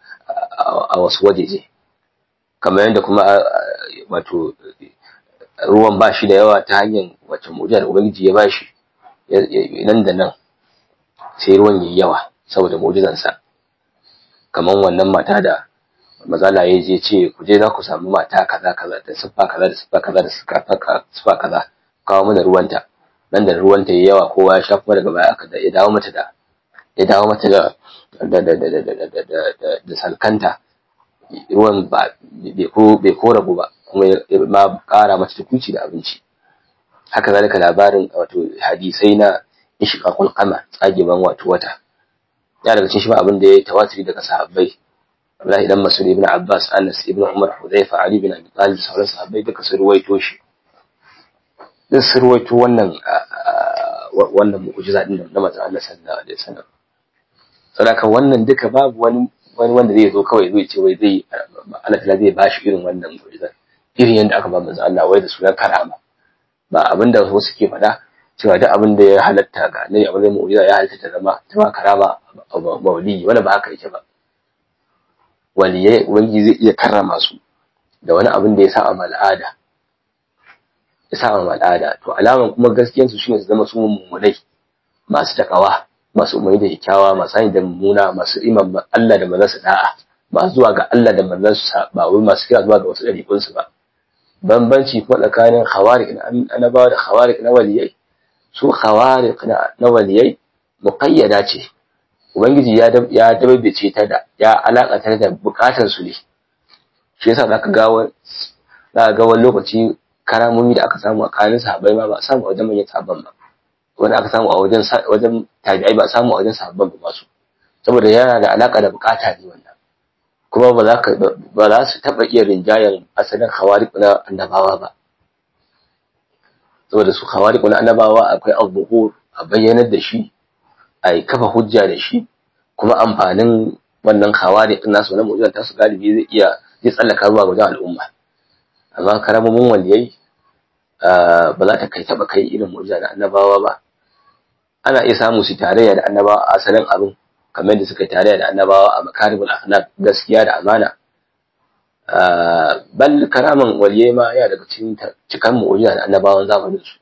a wasu wajeje kamar yadda kuma wato ruwan ba shi da yawa ta hanyar wacce mu'jiza da ubangiji ya bashi nan da nan sai ruwan yayi yawa saboda mu'jizansa kamar wannan mata da mazala ya je ce ku je za ku samu mata kaza kaza da siffa kaza da siffa kaza da siffa kaza kawo mana ruwanta nan da ruwanta yayi yawa kowa ya sha kuma daga baya aka ya dawo mata da ya dawo mata da da da da da da da da salkanta ruwan ba bai ko bai ko rabu ba kuma ma kara mata tukuci da abinci haka zalika labarin wato hadisai na ishqaqul qamar tsageban wato wata ya daga cikin shi abin da ya tawatiri daga sahabbai Abdullahi dan Mas'ud ibn Abbas Anas ibn Umar Hudayfa Ali bin Abi Talib sauran sahabbai duka sun ruwaito shi duk sun ruwaito wannan wannan mu'jiza din na manzon Allah sallallahu alaihi wasallam saboda wannan duka babu wani wani wanda zai zo kawai zai ce wai zai Allah ta'ala zai bashi irin wannan mu'jiza irin yadda aka ba manzon Allah wai da sunan karama ba abinda wasu ke faɗa cewa duk abin da ya halatta ga annabi abin da mu'jiza ya halatta ta zama ta ma karama mawli wanda ba haka yake ba waliyai ubangiji zai iya karrama su da wani abin da ya sa ma al'ada ya sa ma al'ada to alaman kuma gaskiyar su shine su zama su mummunai masu takawa masu umarni da kyakkyawa masu hanyar da mummuna masu iman Allah da manzansa da'a masu zuwa ga Allah da manzansa ba wai masu kira zuwa ga wasu ɗariƙun su ba bambanci kuma tsakanin khawarik na annabawa da khawarik na waliyai su khawarik na waliyai muqayyada ce ubangiji ya ya dabbace ta da ya alakata da bukatun su ne shi yasa zaka ga zaka ga wani lokaci karamomi da aka samu a kanin sahabbai ma ba samu a wajen manyan sahabban ba wani aka samu a wajen wajen tabi'ai ba samu a wajen sahabban ba masu saboda yana da alaka da bukata ne wannan kuma ba za ka ba za su taba iya rinjayen asalin khawariq na annabawa ba saboda su khawariq na annabawa akwai al-zuhur a bayyanar da shi a kafa hujja da shi kuma amfanin wannan khawariq nasu na mu'jizar tasu galibi zai iya zai tsallaka zuwa wajen al'umma amma karamomin waliyai ba za ta kai taba kai irin mu'jiza na annabawa ba ana iya samu su tarayya da annabawa a asalin abin kamar da suka tarayya da annabawa a makaribul akhlaq gaskiya da amana bal karaman waliyai ma ya daga cikin cikan mu'jiza da annabawan zamanin su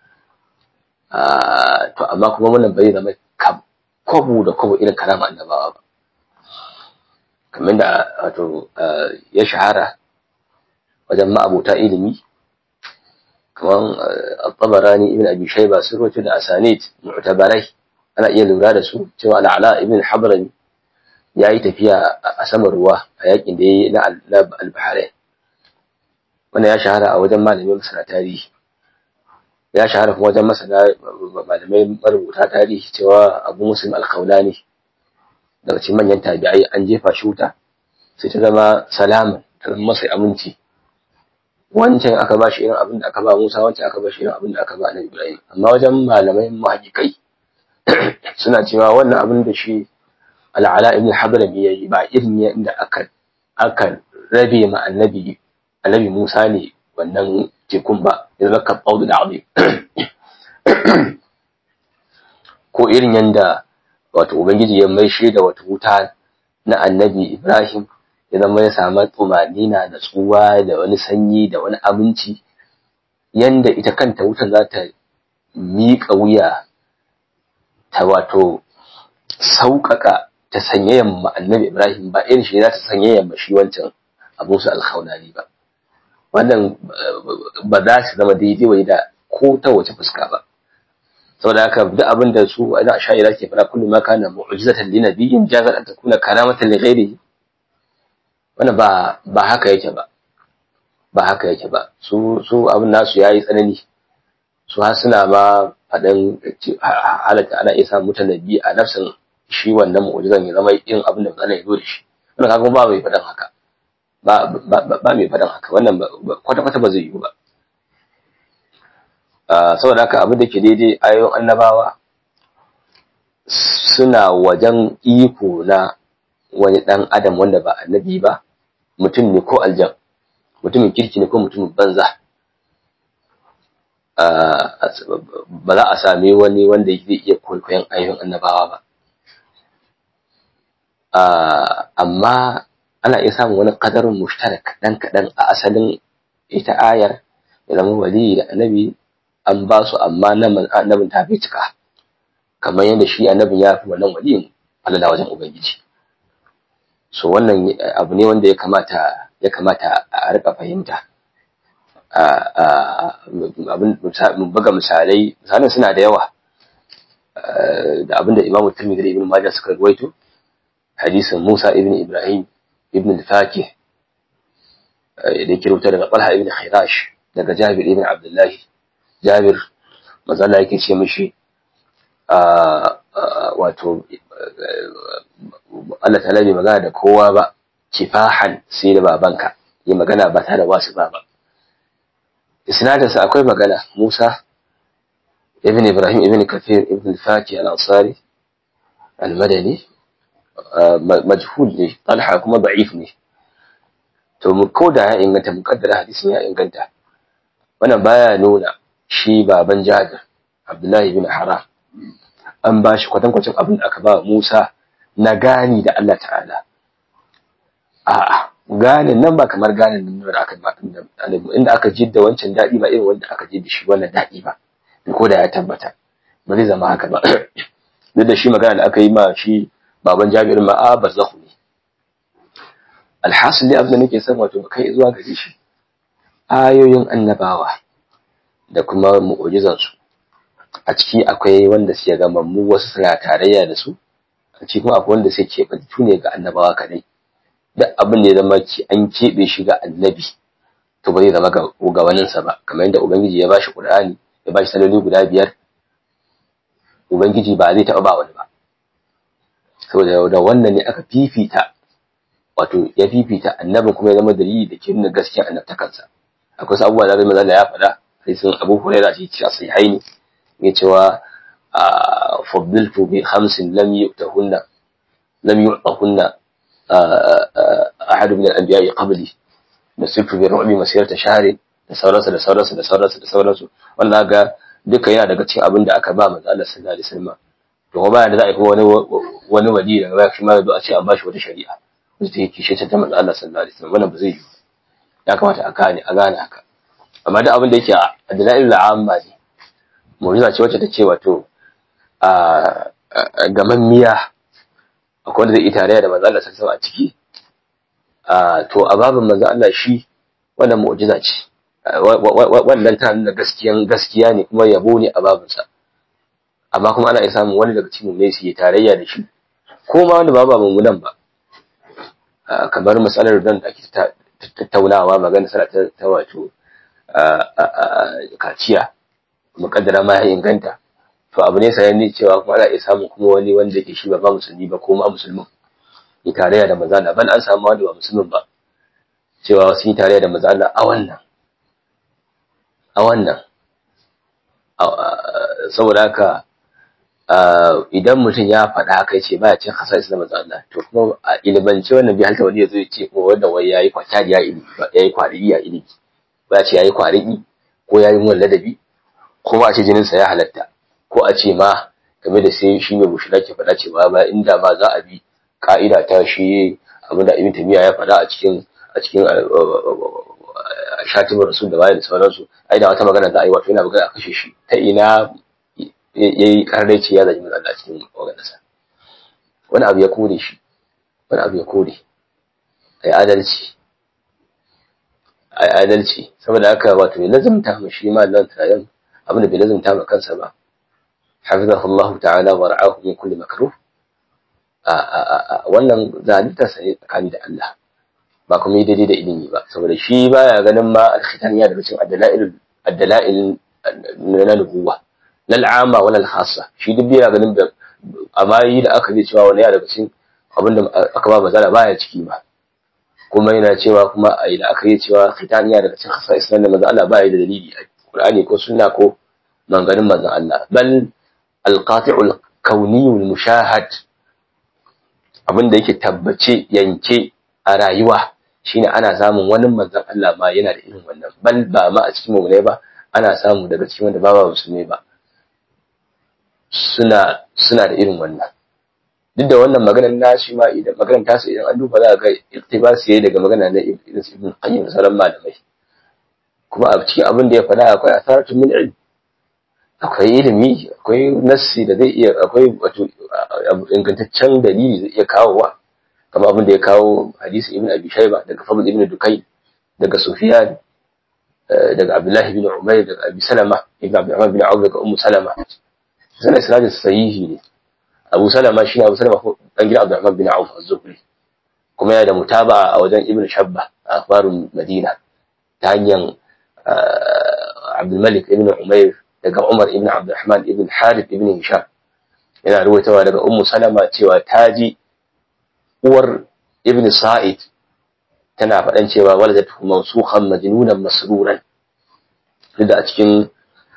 to amma kuma wannan bai zama kwabu da kwabu irin karama annabawa ba kamar da wato ya shahara wajen ma'abuta ilimi kamar al-tabarani ibn abi shayba sun rawaito da asanid mu'tabarai ana iya lura da su cewa al'ala ibn habrami ya yi tafiya a saman ruwa a yakin da ya yi na al-bahrain wannan ya shahara a wajen malamin masana tarihi ya shahara kuma wajen masana malamai marubuta tarihi cewa abu muslim al-khawlani daga cikin manyan tabi'ai an jefa shi wuta sai ta zama salaman ta zama masa aminci wancan aka ba shi irin abin da aka ba Musa wancan aka ba shi irin abin da aka ba Annabi Ibrahim amma wajen malamai muhaqqiqai suna cewa wannan abin da shi al'ala ibn habrami yayi ba irin yadda aka aka rabe ma annabi annabi Musa ne wannan tekun ba ya zaka qawdu da azim ko irin yanda wato ubangiji ya maishe da wata wuta na annabi Ibrahim ya zama ya samu tumanina da tsuwa da wani sanyi da wani abinci yanda ita kanta wutan za ta miƙa wuya ta wato sauƙaƙa ta sanyayen ma annabi Ibrahim ba irin shi za ta sanyayen ma shi wancan abu su alkhaunani ba wannan ba za su zama daidai wai da ko ta wace fuska ba saboda haka duk abin da su ana sha'ira ke fara kullum ma kana mu'jizatan li nabiyyin jazat an takuna karamatan li ghairihi wannan ba ba haka yake ba ba haka yake ba su su abin nasu yayi tsanani su har suna ma faɗin halatta ana iya samun mutanabbi a nafsin shi wannan mu'jizan ya zama irin abin da Allah ya zo da shi wannan kaga ba mai faɗin haka ba ba mai faɗin haka wannan kwata kwata ba zai yiwu ba saboda haka abin da ke daidai ayoyin annabawa suna wajen iko na wani ɗan adam wanda ba annabi ba mutum ne ko aljan mutumin kirki ne ko mutumin banza ba za a sami wani wanda zai iya kwaikwayon ayoyin annabawa ba amma ana iya samun wani ƙadarin mushtarak ɗan kaɗan a asalin ita ayar ya zama wali da annabi an ba su amma annabin ta fi cika kamar yadda shi annabin ya fi wannan waliyin alala wajen ubangiji so wannan abu ne wanda ya kamata ya kamata a rika fahimta abin buga misalai misalan suna da yawa da abinda imamu tirmidhi da ibn majah suka rawaito hadisin musa ibn ibrahim ibn al-fakih da yake rubuta daga talha ibn khirash daga jabir ibn abdullahi jabir mazalla yake ce mishi wato Allah ta bai magana da kowa ba kifahan sai da babanka yi magana ba tare da wasu ba ba isnadinsa akwai magana Musa ibn Ibrahim ibn Kathir ibn Faki al-Ansari al-Madani majhul ne Talha kuma da'if ne to mu koda ya inganta mukaddara hadisin ya inganta wannan baya nuna shi baban Jabir Abdullahi ibn Haram an ba shi kwatankwacin abin da aka ba Musa na gani da Allah ta'ala a'a ganin nan ba kamar ganin nan da aka ba inda aka jidda wancan daɗi ba irin wanda aka jidda shi wannan daɗi ba ko da ya tabbata ba zai zama haka ba duk da shi magana da aka yi ma shi baban Jabir ma a barzahu ne alhasil ne abin da nake son wato kai zuwa gare shi ayoyin annabawa da kuma mu'ujizan su a ciki akwai wanda suke ga mammu wasu suna tarayya da su a ciki kuma akwai wanda suke keɓantu ne ga annabawa kadai duk abin da ya zama an keɓe shi ga annabi to ba zai zama ga waninsa ba kamar yadda ubangiji ya bashi qur'ani ya bashi saloli guda biyar ubangiji ba zai taɓa ba wani ba saboda da wannan ne aka fifita wato ya fifita annabin kuma ya zama dalili da ke nuna gaskiyar annabtakansa akwai wasu abubuwa da zai maza ya faɗa hadisin abu hurairah shi cewa sai haini ya cewa faddiltu bi khamsin lam yu'tahunna lam yu'tahunna ahad min al-anbiya'i qabli nasirtu bi ru'bi masirata shahri da sauransu da sauransu da sauransu da sauransu wannan ga duka yana daga cikin abin da aka ba manzo Allah sallallahu alaihi wasallam to kuma bayan da za a yi wani wani wali daga baya shi ma yazo a ce an bashi wata shari'a wacce take kishe ta manzo Allah sallallahu alaihi wasallam wannan ba zai yi ya kamata a gane a gane haka amma duk abin da yake a dalailul amma ne mu'jiza ce wacce take wato a gamammiya akwai wanda zai yi tarayya da manzo Allah sallallahu alaihi wasallam a ciki to a babin manzo Allah shi wannan mu'jiza ce wannan ta nuna gaskiyan gaskiya ne kuma yabo ne a babinsa amma kuma ana iya samun wani daga cikin ne su yi tarayya da shi ko ma wanda ba ba mummunan ba kamar matsalar nan da ake tattaunawa magana sana ta wato kaciya mukaddara ma ya inganta to abu ne sayan cewa kuma ana iya samun kuma wani wanda ke shi ba ba musulmi ba ko ma musulmin yi tarayya da maza ban an samu wanda ba musulmin ba cewa sun yi tarayya da maza a wannan a wannan saboda haka idan mutum ya faɗa haka ce baya cin hasa isa maza Allah to kuma a ilimance wannan bai halta wani ya zo ya ce ko wanda wai yayi kwatari ya ilimi yayi kwarigi ya ilimi ba ce yayi kwarigi ko yayi mun ladabi ko ba a ce jinin sa ya halatta ko a ce ma game da sai shi mai mushira ke faɗa cewa ba inda ma za a bi ka'ida ta shi abinda Ibn Taymiyyah ya faɗa a cikin a cikin shatimin rasul da bayan da sauransu ai da wata magana za a yi wato yana magana a kashe shi ta ina ya yi karnai ce ya zagi manzo Allah cikin maganarsa wani abu ya kore shi wani abu ya kore ai adalci ai adalci saboda haka wato ya lazumta mu shi ma nan tayan abin da bai lazumta ma kansa ba hafizahu Allah ta'ala wa ra'ahu min kulli makruh a wannan zalunta sai tsakani da Allah ba kuma yi daidai da ilimi ba saboda shi baya ganin ma alkhitan ya daga cikin addala'il addala'il na nubuwa na al'ama wala al-khassa shi duk yana ganin da amma yi da aka yi cewa wani ya daga cikin abinda aka ba mazala baya ciki ba kuma yana cewa kuma a yi da aka yi cewa khitan ya daga cikin khassa islam da manzo Allah baya da dalili a Qur'ani ko sunna ko manganin manzon Allah bal al-qati'ul kauniyul mushahad abinda yake tabbace yanke a rayuwa shine ana samun wani manzon Allah ma yana da irin wannan bal ba ma a cikin mu ba ana samu daga cikin wanda ba ba musulmi ba suna suna da irin wannan duk da wannan maganar nashi ma idan maganar tasu idan an duba za ga iktibas yayi daga magana na ibn ibn qayyim salam malamai kuma a cikin abin da ya faɗa akwai asaratu min ilm akwai ilimi akwai nassi da zai iya akwai wato ingantaccen dalili zai iya kawowa kamar abin da ya kawo hadisi ibn abi shayba daga fadl ibn dukai daga sufyan daga abdullahi ibn umayr daga abi salama ibn abdurrahman bin auf daga ummu salama sanan isnadin sahihi ne abu salama shi ne abu salama dan gidan abdurrahman bin auf az-zuhri kuma yana da mutaba a wajen ibn shabba a akhbarul madina ta hanyar abdul malik ibn umayr daga umar ibn abdurrahman ibn harith ibn hisham yana ruwaitawa daga ummu salama cewa ta ji uwar ibn sa'id tana faɗan cewa waladatu mawsukhan majnunan masruran da a cikin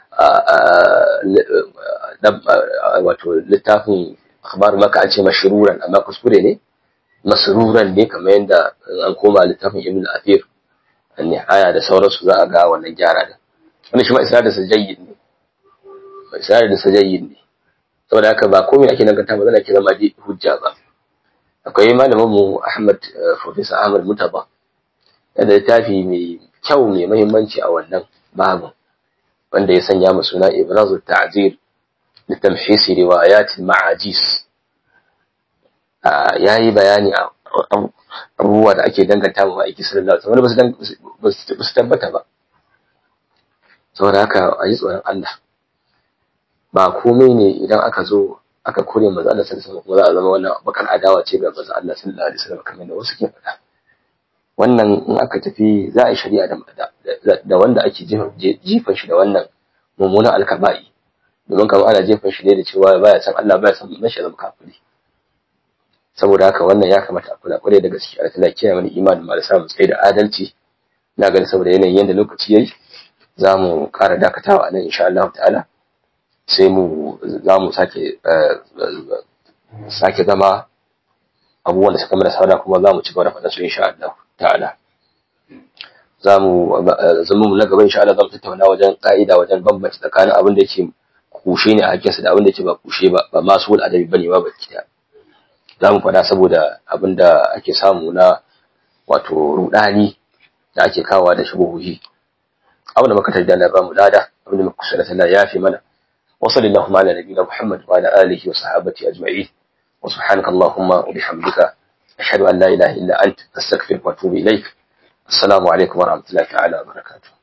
wato littafin akhbar maka an ce mashruran amma kuskure ne masruran ne kamar yadda an koma littafin ibn al-athir an-nihaya da sauransu za a ga wannan gyara da wannan shi ma isnadin sa jayyid ne isnadin sa jayyid ne saboda haka ba komai ake danganta ba zan ke zama hujja ba akwai malamin mu Ahmad Professor Ahmad Mutaba da littafi mai kyau mai muhimmanci a wannan babu wanda ya sanya mu suna Ibrazu Ta'zir li tamhis riwayat al-ma'ajis yayi bayani abubuwa da ake danganta mu aiki sallallahu alaihi wasallam ba su tabbata ba saboda haka a yi tsoron Allah ba komai ne idan aka zo aka kore maza Allah sallallahu alaihi wasallam za a zama wannan bakar adawa ce ga maza Allah sallallahu alaihi wasallam kamar da wasu ke faɗa wannan in aka tafi za a yi shari'a da da wanda ake jifan shi da wannan mummunan alkaba'i domin kamar ana jefan shi ne da cewa baya san Allah baya san mashi zama kafiri saboda haka wannan ya kamata a kula kwarai da gaske Allah tana kiyaye mana imanin mu da samu tsaye da adalci na gani saboda yanayin yadda lokaci yayi za mu ƙara dakatawa a nan insha Allah ta'ala sai mu za mu sake sake zama abubuwan da suka mana sauna kuma za mu ci gaba da faɗa su insha Allah ta'ala za mu zama mu na gaba insha Allah za mu tattauna wajen ka'ida wajen bambanci tsakanin abin da yake kushe ne a hakkinsa da abin da yake ba kushe ba ba masu wul adabi bane ba baki da za mu faɗa saboda abin da ake samu na wato rudani da ake kawowa da shubuhuhi abin da muka tarda na ba mu lada abin da muka kusa da Allah ya fi mana وصل اللهم على نبينا محمد وعلى آله وصحابته أجمعين وسبحانك اللهم وبحمدك أشهد أن لا إله إلا أنت أستغفرك وأتوب إليك السلام عليكم ورحمة الله تعالى وبركاته